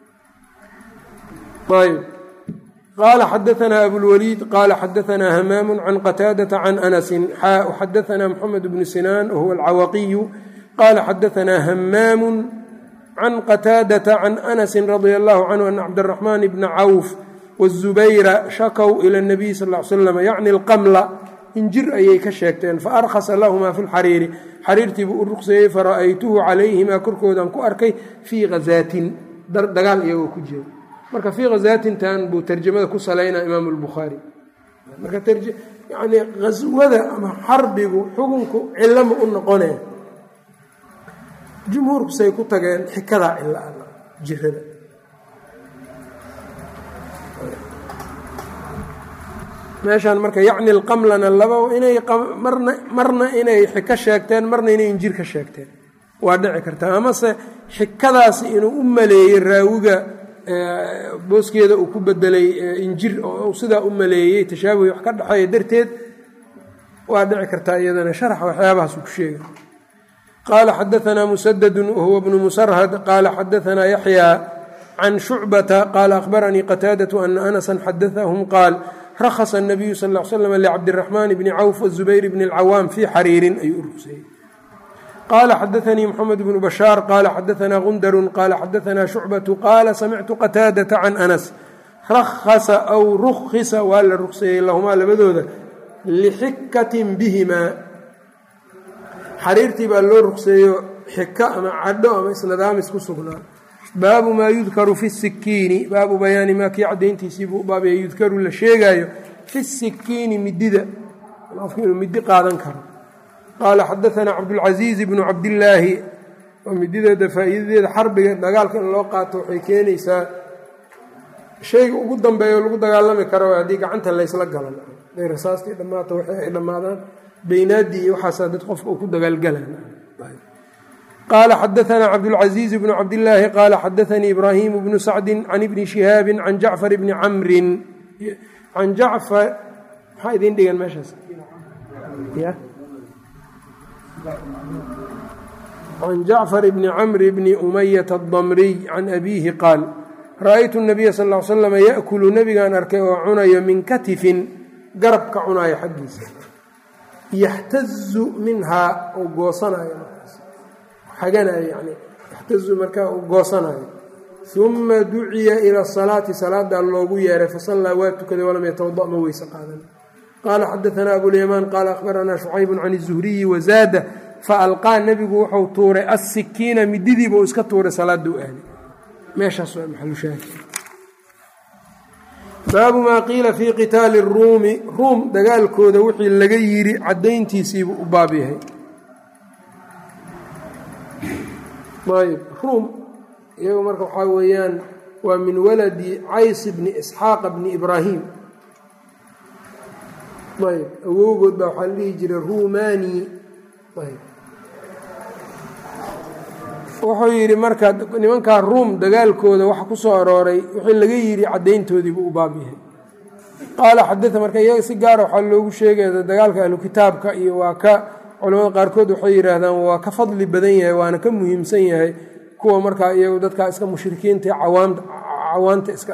ayb qaala xadaanaa abulwaliid qaala xadaanaa hamaamu can qataadata can anasin xaa xadaanaa moxamed bnu sinaan wahuwa alcawaqiyu qaala xadaanaa hamaamu can qataadata can anasin radia allahu canhu ana cabdiraxmaan bna cawf wالzubayra shakow ila اnabiy sal l slam yacni alqamla injir ayay ka sheegteen faarkhasa lahumaa fi lxariiri xariirtiibuu u ruqseeyey fara'aytuhu calayhimaa korkoodan ku arkay fii hazaatin dagaal iyagoo ku jira marka fii khazaatintan buu tarjamada ku salaynaa imaam lbukhaari marka yani haswada ama xarbigu xukunku cilama u noqonee jumhuurku say ku tageen xikadaa cila jirada meeshaan marka yacni lqamlana laba inay marna marna inay xiko sheegteen marna inay injir ka sheegteen waa dhici kartaa amase xikadaasi inuu u maleeyey raawiga booskeeda uu ku bedelay injir oo sidaa u maleeyey tashaabuhi wax ka dhexeeya darteed waa dhici kartaa iyadana sharax waxyaabahaas uu ku sheega qaala xadaanaa musadadu wahuwa bnu musarhad qaala xadaanaa yaxyaa can shucbata qaala akhbaranii qataadatu ana anasan xadaahum qaal rakhasa الnabiyu sal ا l slm lcabdiraxmaan bni cawf wazubayr bni اlcawaam fii xariirin ayuu u rugsayey qaala xadaanii mxamed bnu bashaar qaala xadaanaa gundarun qaala xadaanaa shucbatu qaala samictu qataadata can anas rakhasa aw rukhisa waa la rugseeyey lahumaa labadooda lixikatin bihimaa xariirtii baa loo rugseeyo xiko ama cadho ama isnadaamis ku sugnaa baabu maa yudkaru fi sikiini baabu bayaani maa kii cadayntiisiibuu u baabaya yudkaru la sheegaayo fi sikiini midida qofku inuu midi qaadan karo qaala xadaanaa cabdulcasiiz bnu cabdillaahi oo midideeda faa'iidadeeda xarbiga dagaalka in loo qaato waxay keenaysaa shayga ugu dambeeyo lagu dagaalami karo haddii gacanta laysla galan haday rasaastii dhammaato waxay ay dhammaadaan beynaadii iyo waxaasaa dad qofka uu ku dagaalgalan qala xadaanaa cabdulcaziiz bnu cabdillaahi qaala xadaanii ibraahimu bnu sacdi can ibni shihaabi can jacfar bni camrin can jacfar maxaa idin dhigan meeshaas can jacfar bni camri bni umayata adamriy can abiihi qaal ra'aytu nabiya sal l slama yaakulu nebigaan arkay oo cunayo min katifin garab ka cunayo xaggiisa yaxtazu minhaa oo goosanayo xaganayo yani yaxtazu markaa uu goosanayo uma duciya ila asalaati salaadaa loogu yeeray fasallaa waa tukaday walam yatawada ma weyse qaadan qaala xadaanaa abulyamaan qaala akhbaranaa shucaybun can izuhriyi wazaada faalqaa nebigu wuxuu tuuray assikiina mididiiba uu iska tuuray salaada u aaday meeshaas waa maxalushaahid baabu maa qiila fii qitaali ruumi ruum dagaalkooda wixii laga yiri caddayntiisiibuu u baab yahay ayb ruum iyagu marka waxaa weeyaan waa min waladi cays bni isxaaqa bni ibraahim ayb awowgood baa waxaa la dhihi jiray rumani ayb wuxuu yidhi marka nimankaa ruum dagaalkooda waxa ku soo arooray wixii laga yidhi caddayntoodiibuu u baab yahay qaala xadaa marka iyaga si gaara waxaa loogu sheegaya dagaalka ahlu kitaabka iyo waa ka culamada qaarkood waxay yidhaahdaan waa ka fadli badan yahay waana ka muhiimsan yahay kuwa markaa iyagu dadkaa iska mushrikiinta cawaanta iska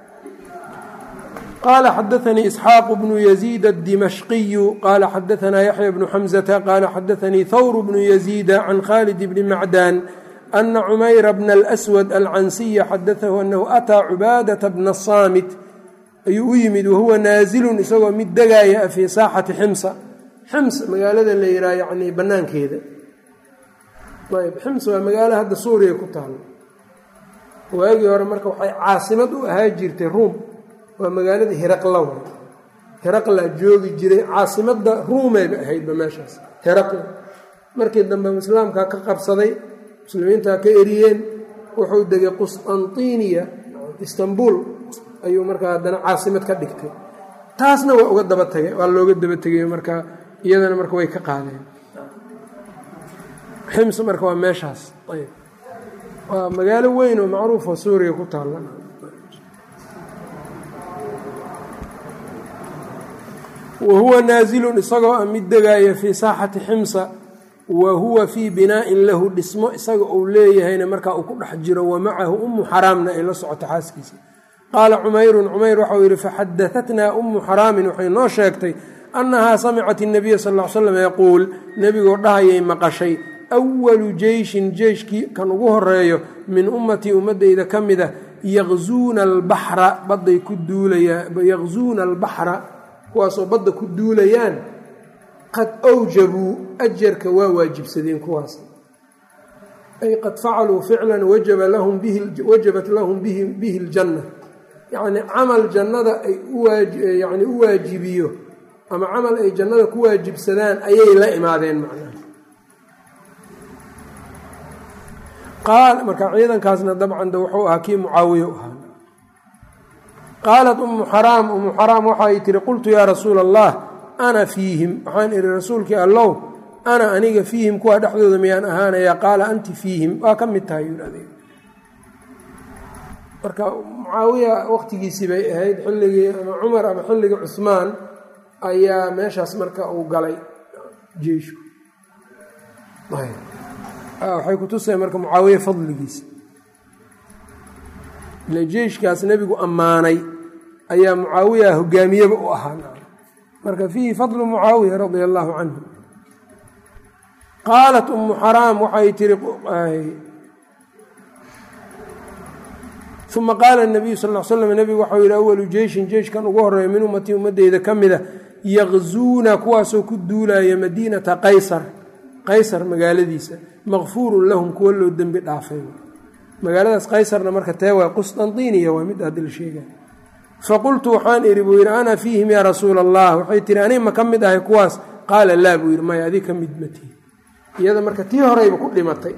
qaala xadaanii isxaaqu bnu yaziid adimashqiyu qaala xadaanaa yaxya bnu xamzata qaala xadaanii thawr bnu yaziida can khalid bni macdaan ana cumayra bna alswad alcansiya xadaahu anahu ataa cubaadata bna saamit ayuu u yimid wahuwa naazilun isagoo mid degaaya fii saaxati ximsa xims magaalada la yidhaha yacni bannaankeeda ayb xims waa magaalo hadda suuriya ku taalo waagii hore marka waxay caasimad u ahaa jirtay ruum waa magaalada hiraqla wa hiraqla joogi jiray caasimadda ruumeyba ahaydba meeshaas hiraqla markii dambe islaamkaa ka qabsaday muslimiintaa ka eriyeen wuxuu degay qusطantiniya istanbul ayuu markaa haddana caasimad ka dhigtay taasna waa uga daba tagay waa looga daba tegay marka iyadana marka way ka qaadeen xims marka waa meeshaas ayb waa magaalo weyn oo macruufoo suuriya ku taalla wa huwa naasilun isagoo a mid degaaya fii saaxati ximsa wa huwa fii binaa'in lahu dhismo isaga uu leeyahayna markaa uu ku dhex jiro wa macahu ummu xaraamna ay la socoto xaaskiisa qaala cumayrun cumayr waxau yidhi faxadahatnaa ummu xaraamin waxay noo sheegtay annahaa samicat inabiya sal l slam yaquul nebigoo dhahayay maqashay awalu jeyshin jeyshkii kan ugu horeeyo min ummatii ummadeyda ka mid a yaqzuuna albaxra badday ku duulayaan yaqzuuna albaxra kuwaasoo badda ku duulayaan qad awjabuu ajarka waa waajibsadeen kuwaas ay qad facaluu ficlan wajaba lahum bihi wajabat lahum bihi ljanna yacni camal jannada ay uyani u waajibiyo ama camal ay jannada ku waajibsadaan ayay la imaadeen macnaha qaal marka ciidankaasna dabcan de wuxuu ahaa kii mucaawiye u ahaa qaalat ummu xaraam ummu xaraam waxay tihi qultu yaa rasuula allah ana fiihim waxaan ihi rasuulkii allow ana aniga fiihim kuwa dhexdooda miyaan ahaanaya qaala anti fiihim waa ka mid tahay yidhahde marka mucaawiya waqtigiisii bay ahayd xilligii ama cumar ama xilligii cusmaan ayaa meeshaas marka uu galay jeishu waxay kutusay marka mucaawiye fadligiisa ile jeyshkaas nebigu ammaanay ayaa mucaawiya hogaamiyeba u ahaa marka fiihi fadlu mucaawiya radia allaahu canhu qaalat ummu xaraam waxay tiri uma qaala nabiyu sal l slam nebigu waxau yihi awalu jeyshin jeyshkan ugu horeeya min ummatii ummadeyda ka mida yaqzuuna kuwaasoo ku duulaya madiinata qaysar qaysar magaaladiisa maqfuurun lahum kuwa loo dembi dhaafay magaaladaas qaysarna marka tee waa qusطanطiniya waa mid haddi la sheega faqultu waxaan idhi buu yidhi ana fiihim yaa rasuula allah waxay tihi ani ma ka mid ahay kuwaas qaala laa buu yidhi maya adig ka mid matihi iyada marka tii horeyba ku dhimatay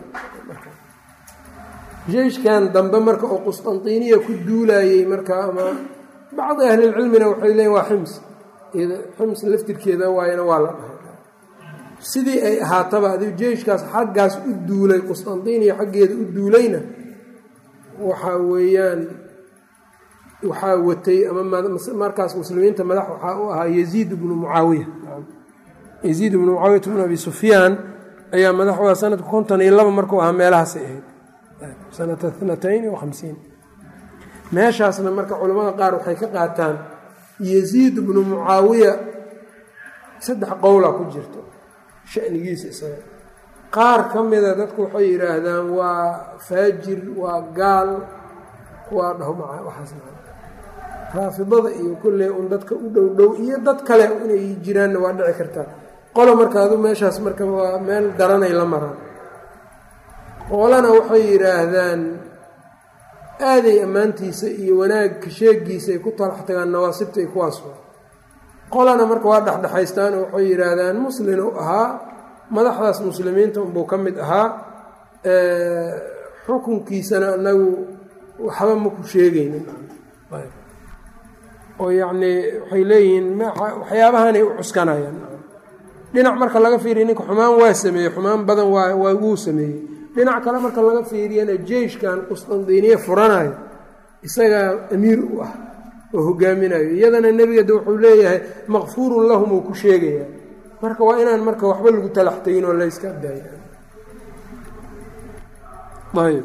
jeyshkan dambe marka oo qusطanطiniya ku duulayey marka ama bacdi ahlilcilmina waxay leeyiin waa xims xims laftirkeeda waayana waa la dhahay sidii ay ahaataba adi jeyshkaas xaggaas u duulay qusطanطiniya xaggeeda u duulayna waxaa weeyaan waxaa watay ama markaas muslimiinta madax waxaa u ahaa yaziid bnu mucaawiya yaziid bnu mucaawiyata bnu abi sufyaan ayaa madax waa sanadka konton iyo laba markuu ahaa meelahaasay ahayd sanata natayn wa hamsiin meeshaasna marka culamada qaar waxay ka qaataan yaziid bnu mucaawiya saddex qowla ku jirto shanigiisa isaga qaar ka mida dadku waxay yidhaahdaan waa faajir waa gaal waa dhaho waxaas raafidada iyo kulle un dadka u dhow dhow iyo dad kale inay jiraanna waa dhici kartaa qolo marka adu meeshaas marka waa meel daranay la maraan qolana waxay yidhaahdaan aaday ammaantiisa iyo wanaagka sheegiisa ay ku talax tagaan nawaasibta ay kuwaas qolana marka waa dhexdhexaystaan oo waxay yidhaahdaan muslin u ahaa madaxdaas muslimiinta unbuu ka mid ahaa xukunkiisana anagu waxba maku sheegaynin oo yacnii waxay leeyihiin waxyaabahanay u cuskanayaan dhinac marka laga fiiriya ninka xumaan waa sameeyey xumaan badan waa waa wuu sameeyey dhinac kale marka laga fiiriyana jeyshkan qustandiiniya furanayo isagaa amiir u ah oo hogaaminayo iyadana nebiga de wuxuu leeyahay maqfuurun lahum uu ku sheegayaa marka waa inaan marka waxba lagu talax tegin oo layska daaya ayb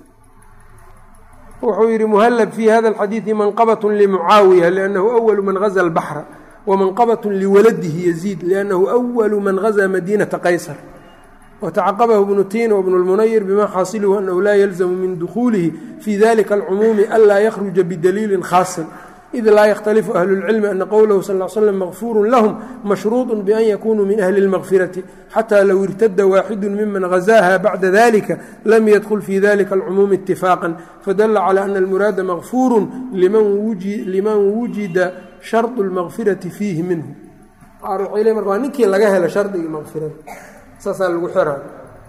wuxuu yidhi muhallab fi hada alxadiidi manqabat limucaawiya liannahu awalu man gaza albaxra wamanqabat liwaladihi yaziid liannahu awalu man gaza madiinata qaysar watacaqabahu bnu tiin wbnu lmunayir bima xaasiluhu anahu laa yalzamu min dukhuulihi fi dalika alcumuumi anlaa yakhruja bidaliilin khaasin id laa yakhtalifu ahlu اlcilmi ana qowlahu sal l slam makfuuru lahum mashruuط bian yakunuu min ahli اlmakfirati xataa low irtada waaxidu miman gazaaha bacda dalika lam yadkul fi dalika alcumuumi itifaaqا fadala calى ana almuraada makfuuru liman wujida sharطu اlmakfirati fiihi minhu waa ninkii laga helo shardigii makfirada saasaa lagu xiraa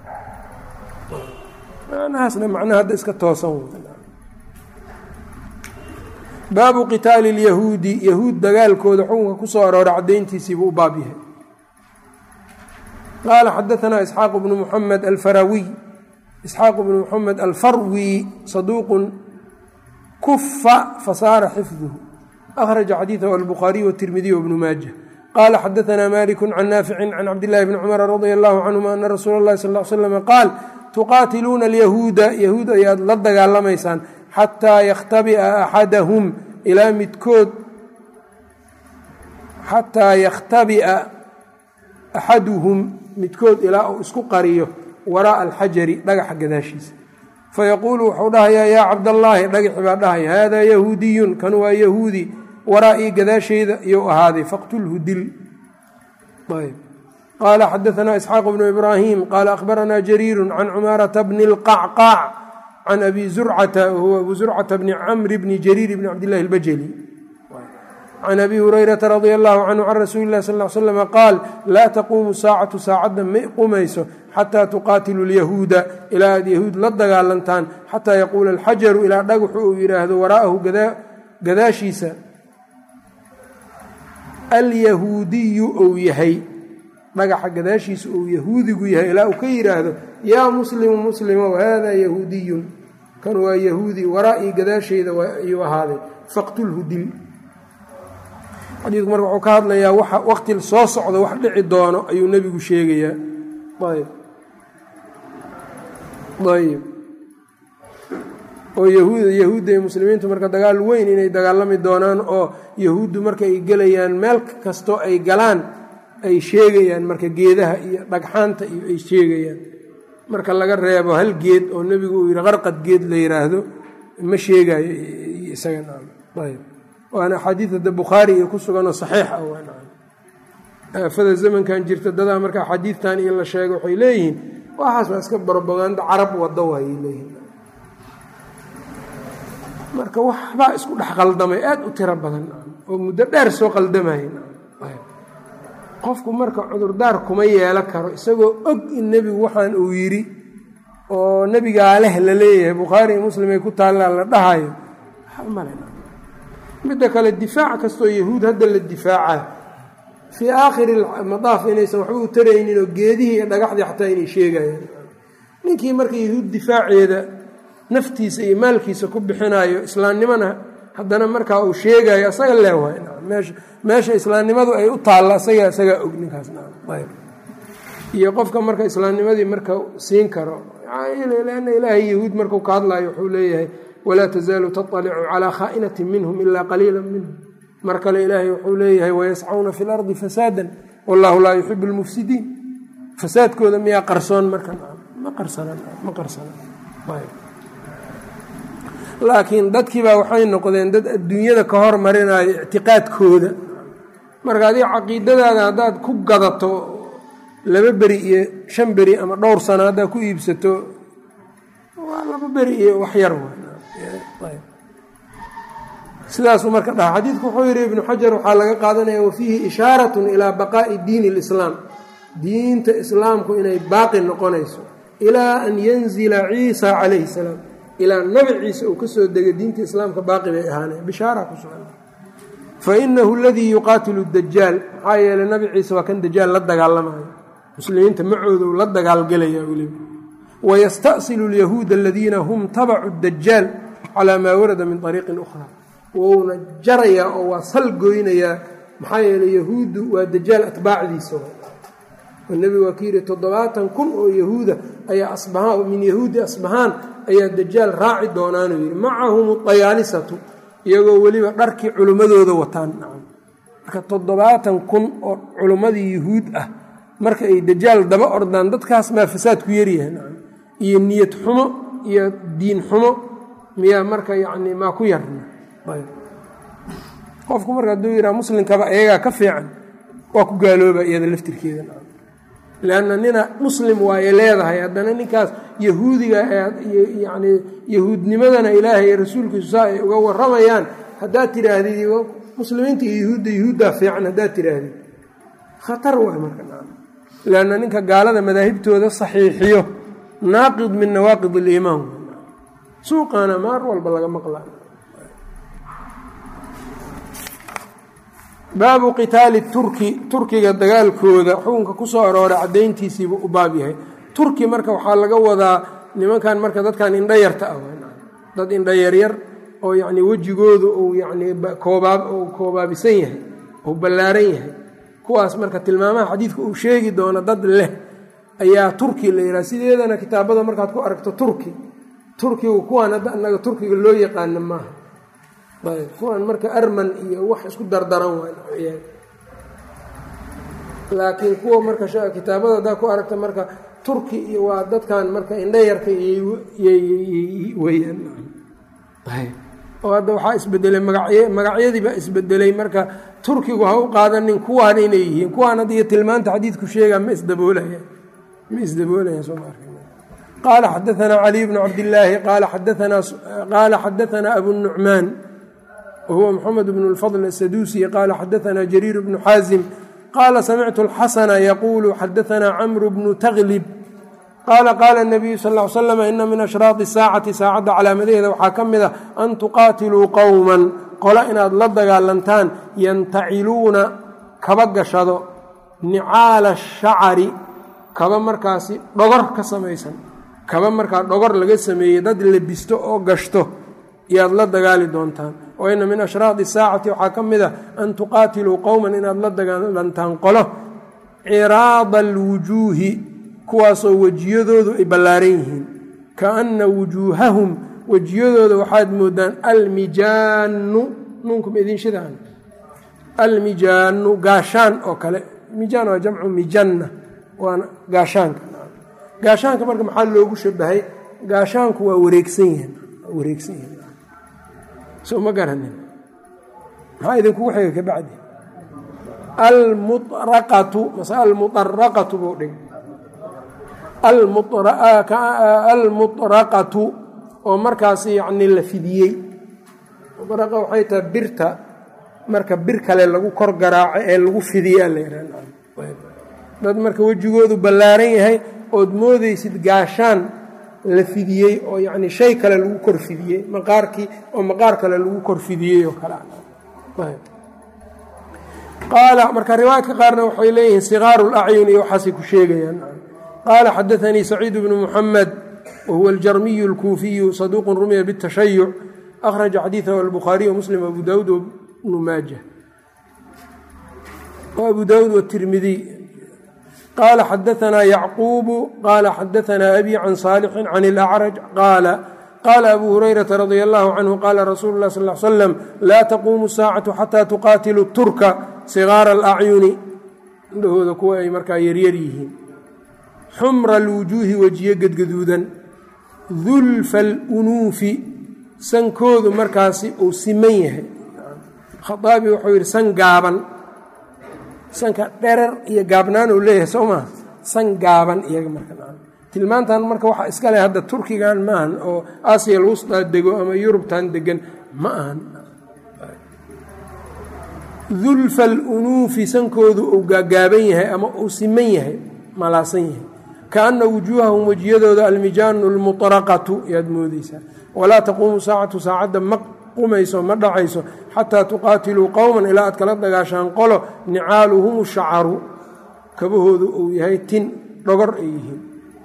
macnahaasna macnaha hadda iska toosan baabu qitaali اlyahuudi yahuud dagaalkooda xukunka ku soo aroora caddayntiisiibuu u baab yahay qaala xadaanaa isxaaq bnu muxamed alfarawiy isxaaq bnu muxamed alfarwi saduuqun kufa fasaara xifduhu akhraja xadiidahu albukhaariy wاtirmidiy wbnu maaja qala xadaثna maliku can naafici can cabdillahi bni cumar radia allahu canhuma ana rasuula اllahi sal l slm qaal tuqaatiluuna alyahuuda yahuud ayaad la dagaalamaysaan xataa yakhtabi'a axadahum ilaa midkood xataa yakhtabi'a axaduhum midkood ilaa uu isku qariyo waraa'a alxajari dhagaxa gadaashiisa fayaquulu wuxuu dhahayaa yaa cabdallaahi dhagaxi baa dhahaya haadaa yahuudiyun kan waa yahuudi waraa'ii gadaashayda iyou ahaaday faqtulhu dil qaala xadaanaa isxaaq bnu ibraahim qaala akhbaranaa jariiru can cumaarata bni اlqacqaac can abi zurcata wahuwa abu zurcata bni camri bni jariir bni cabdillahi اlbajali can abi hurayrata radia allahu canhu can rasuuli illahi sal l slama qaal laa taquumu saacatu saacadda ma qumayso xataa tuqaatilu lyahuuda ilaa aad yahuud la dagaalantaan xataa yaquula alxajaru ilaa dhagaxu uu yidhaahdo waraa'ahu gadaashiisa alyahuudiyu ou yahay dhagaxa gadaashiisa uu yahuudigu yahay ilaa uu ka yidhaahdo yaa muslimu muslimow haadaa yahuudiyun kan waa yahuudi waraa'ii gadaashayda ayuu ahaaday faqtulhu dil xadiidku marka wuxuu ka hadlayaa waxa waqti soo socda wax dhici doono ayuu nebigu sheegayaa ayb ayb oo yahuud yahuudda iyo muslimiintu marka dagaal weyn inay dagaalami doonaan oo yahuuddu marka ay gelayaan meel kastoo ay galaan ay sheegayaan marka geedaha iyo dhagxaanta iyo ay sheegayaan marka laga reebo hal geed oo nebigu uu yidhi qarqad geed la yidhaahdo ma sheegayo isaganayb waana axaadiid hadda bukhaari iyo ku suganoo saxiix ah aafada zamankan jirta dadaa marka axaadiidtan iyo la sheega waxay leeyihiin waxaas waa iska barobaganda carab wado waayay leeyihiin marka waxbaa isku dhex qaldamay aada u tiro badan oo muddo dheer soo qaldamaya qofku marka cudurdaar kuma yeelo karo isagoo og in nebigu waxaan uu yidhi oo nebigaa leh la leeyahay bukhaari iyo muslim ay ku taallaa la dhahayo midda kale difaac kastoo yahuud hadda la difaaca fii aakhiri madaaf inaysan waxba u taraynin oo geedihii iyo dhagaxdii xataa inay sheegayaan ninkii marka yahuud difaaceeda naftiisa iyo maalkiisa ku bixinayo islaamnimona haddana markaa uu sheegayo asaga leewaay meesha islaamnimadu ay u taalla asaga isagaa og ninkaas iyo qofka marka islaamnimadii marka siin karo lanna ilaahay yahuud markuu ka hadlayo wuxuu leeyahay walaa tazaalu taطalicu calaa khaa'inatin minhum ilaa qaliila minhum mar kale ilaahay wuxuu leeyahay wayascauna fi lardi fasaadan wallahu laa yuxibu lmufsidiin fasaadkooda miyaa qarsoon marka ma qarsanama qarsanan laakiin dadkiibaa waxay noqdeen dad adduunyada ka hormarinayo ictiqaadkooda marka adiga caqiidadaada haddaad ku gadato laba beri iyo shan beri ama dhowr sano haddaad ku iibsato waa laba beri iyo waxyar sidaasuu marka dhaha xadiidku wuxuu yidhi ibnu xajar waxaa laga qaadanaya wafiihi ishaaratun ilaa baqaa'i diini اlislaam diinta islaamku inay baaqi noqonayso ilaa an yanzila ciisa calayhi salaam ilaa nabi ciise uu ka soo degay diinta islaamka baaqi bay ahaaneen bishaara ku sugan fa inahu aladii yuqaatilu dajaal maxaa yeeley nabi ciise waa kan dajaal la dagaalamayo muslimiinta macooda uu la dagaalgelaya weliba wayastasilu alyahuuda aladiina hum tabacu dajaal calaa maa warada min ariiqin ukhra wouna jarayaa oo waa sal goynayaa maxaa yeeley yahuuddu waa dajaal atbaacdiisa oo nebigu waa ka yidhi toddobaatan kun oo yahuuda ayaa asbahaan min yahuudi asbahaan ayaa dajaal raaci doonaanuu yidhi macahum dayaalisatu iyagoo weliba dharkii culimmadooda wataan marka toddobaatan kun oo culimmadii yuhuud ah marka ay dajaal daba ordaan dadkaas maa fasaadku yaryahay iyo niyad xumo iyo diin xumo miyaa marka yacni maa ku yarna qofku marka hadduu yidhaha muslimkaba iyagaa ka fiican waa ku gaalooba iyada laftirkeeda leanna nina muslim waaye leedahay haddana ninkaas yahuudiga yani yahuudnimadana ilaahay iyo rasuulkiisu saa ay uga waramayaan haddaad tidhaahdid muslimiinta iyo yahuudda yahuuddaa fiican haddaad tidhaahdid khatar waay marka leanna ninka gaalada madaahibtooda saxiixiyo naaqid min nawaaqid aliimaan suuqaana maar walba laga maqla baabu qitaali turki turkiga dagaalkooda xukunka ku soo arooray caddayntiisiibuu u baab yahay turki marka waxaa laga wadaa nimankan marka dadkan indhayarta ah dad indhayaryar oo yacnii wejigoodu uu yacnii koobaab uu koobaabisan yahay uu ballaaran yahay kuwaas marka tilmaamaha xadiidka uu sheegi doono dad leh ayaa turki la yidhaha sideedana kitaabada markaad ku aragto turki turkigu kuwaan hadda annaga turkiga loo yaqaano maaha ayb kuwaan marka arman iyo wax isku dardaran waay laakiin kuwa marka kitaabada haddaad ku aragta marka turki iyo waa dadkan marka indhayarka weyaan oo hadda waxaa isbedelay magacy magacyadiibaa isbedelay marka turkigu ha u qaadanin kuwaan inay yihiin kuwaan hadda iyo tilmaanta xadiidku sheegaa ma isdaboolaya ma isdaboolaya soo ma qaala xadaanaa caliy bnu cabdillaahi qaala xadaanaa abu nucmaan wahuwa moxamed bnu lfadl asaduusi qaala xadaanaa jariir bnu xaazim qaala samictu alxasana yaquulu xadaanaa camru bnu taglib qaala qaala nabiyu sal l slam ina min ashraadi saacati saacadda calaamadaheeda waxaa ka mid a an tuqaatiluu qowman qolo inaad la dagaalantaan yantaciluuna kaba gashado nicaala shacari kaba markaasi dhogor ka samaysan kaba markaa dhogor laga sameeyey dad lebisto oo gashto yaad la dagaali doontaan oo ina min ashraadi saacati waxaa ka mid a an tuqaatiluu qowman inaad la dagaalantaan qolo ciraada alwujuuhi kuwaasoo wejiyadoodu ay ballaaran yihiin kaana wujuuhahum wejiyadooda waxaad moodaan almijaanu nuunkum idin shidaan almijaanu gaashaan oo kale mijaan waa jamcu mijanna waana gaashaanka gaashaanka marka maxaa loogu shabahay gaashaanku waa wareegsan yihiin waa wareegsan yihiin soo ma garanin maxaa idinkugu xiga ka bacdi almuaraqatu mase almuaraqatu buu dhig almuطraqatu oo markaas yacni la fidiyey muطraqa waxay tahay birta marka bir kale lagu kor garaaco ee lagu fidiyaa la yidhah dad marka wejigoodu ballaaran yahay ood moodeysid gaashaan la fidiyey oo yacni shay kale lagu kor fidiyey maqaarkii oo maqaar kale lagu kor fidiyey oo kale qaala marka riwaayadka qaarna waxay leeyihiin sikaaru lacyun iyo waxaasay ku sheegayaan qala xadaanii saciid bnu muxamed wahuwa aljarmiyu اlkuufiyu saduuqu rumiya bاtashayuc akhraja xadiiثahu albukhaariy wmuslim abu dawud wbnu maaja abu dawud wtirmidiy qala xadaanaa yacquubu qala xadaanaa abi can saalixin can اlacraj qaala qaala abu hurayrata radia allahu canhu qaala rasuulu lah sal slam laa taquumu saacatu xataa tuqaatilu turka sigaara alacyuni indhahooda kuwa ay markaa yaryar yihiin xumra alwujuuhi wejiyo gedgaduudan dulfa alunuufi sankoodu markaasi uu siman yahay khaaabi wuxuu yidhi san gaaban sanka dherer iyo gaabnaan uu leeyahay soo maha san gaaban iyaga marka tilmaantan marka waxa iska leh hadda turkigan ma ahan oo aasiya alwustaa dego ama yurubtan degan ma ahan dulfa alunuufi sankoodu uu gaagaaban yahay ama uu siman yahay malaasan yahay kaana wujuuhahum wejiyadooda almijaanu almuطraqatu yaad moodeysaa walaa taquumu saacatu saacadda ma qumayso ma dhacayso xataa tuqaatiluu qowman ilaa aad kala dagaashaan qolo nicaaluhum shacaru kabahoodu uu yahay tin dhogor ay yihiin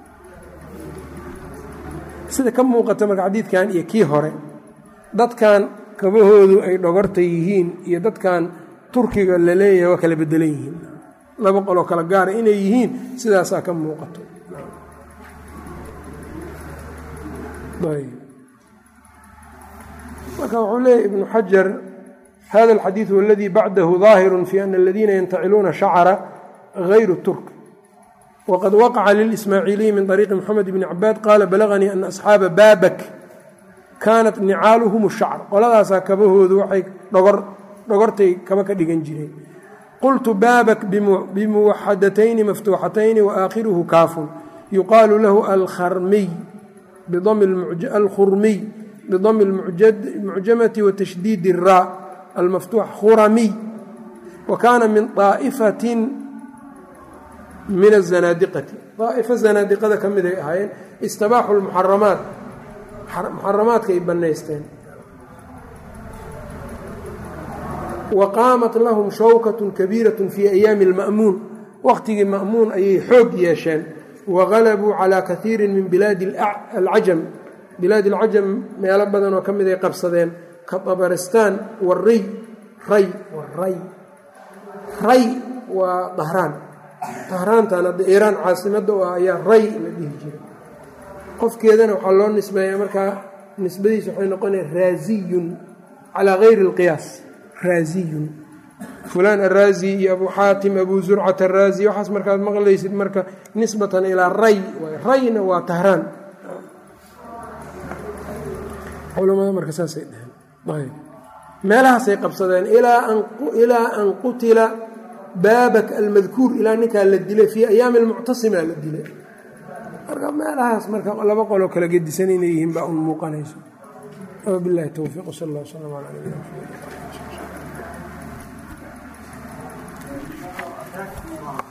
sida ka muuqata marka xadiidkan iyo kii hore dadkan kabahoodu ay dhogorta yihiin iyo dadkan turkiga la leeyahay waa kala bedelan yihiin laba qoloo kala gaara inay yihiin sidaasaa ka muuqato marka wuxuu leeyahy ibnu xajar hada alxadiidu aladii bacdahu ظaahiru fi ana aladiina yantaciluuna shacra gayru turk wqad waqaca lilismaaciiliyi min طariiqi moxamed bni cabaad qaala balaganii ana asxaaba baabak kaanat nicaaluhum shacr qoladaasaa kabahoodu waxay dhogortay kaba ka dhigan jireen qultu baabak bimuwaxadatayni maftuuxatayni waakhiruhu kaafun yuqaalu lahu alkhurmiy bidami اlmucjamati watashdiidi الraa almaftuux khuramiy wa kaana min طaa'ifatin min azanaadiqati daa'ifo zanaadiqada ka mid ay ahaayeen istabaaxu lmuxaramaat muxaramaadka ay bannaysteen wa qaamat lahum shawkatun kabiiratun fii ayaami alma'muun wakhtigii ma'muun ayay xoog yeesheen wa galabuu calaa kaiirin min bilaadi alcajam bilaadi alcajam meelo badan oo ka mid ay qabsadeen ka tabaristaan wariy ray waray ray waa dahraan dahraantan hadda iiraan caasimadda u ah ayaa ray la dhihi jiray qofkeedana waxaa loo nisbeeyaa markaa nisbadiisa waxay noqonaya raaziyun calaa gayri اlqiyaas raaziyun fulaan araazi iyo abu xaatim abu zurcat araazi waxaas markaad maqlaysid marka nisbatan ilaa ray rayna waa tahraan culamada marka saasay dheheen meelahaasay qabsadeen ilaa an qutila baabak almadkuur ilaa ninkaa la dilay fii ayaami almuctasima la dilay marka meelahaas marka laba qoloo kala gedisan inay yihiin baa un muuqanayso bilahi towfiiq sal allah wslam ala nabina mxamed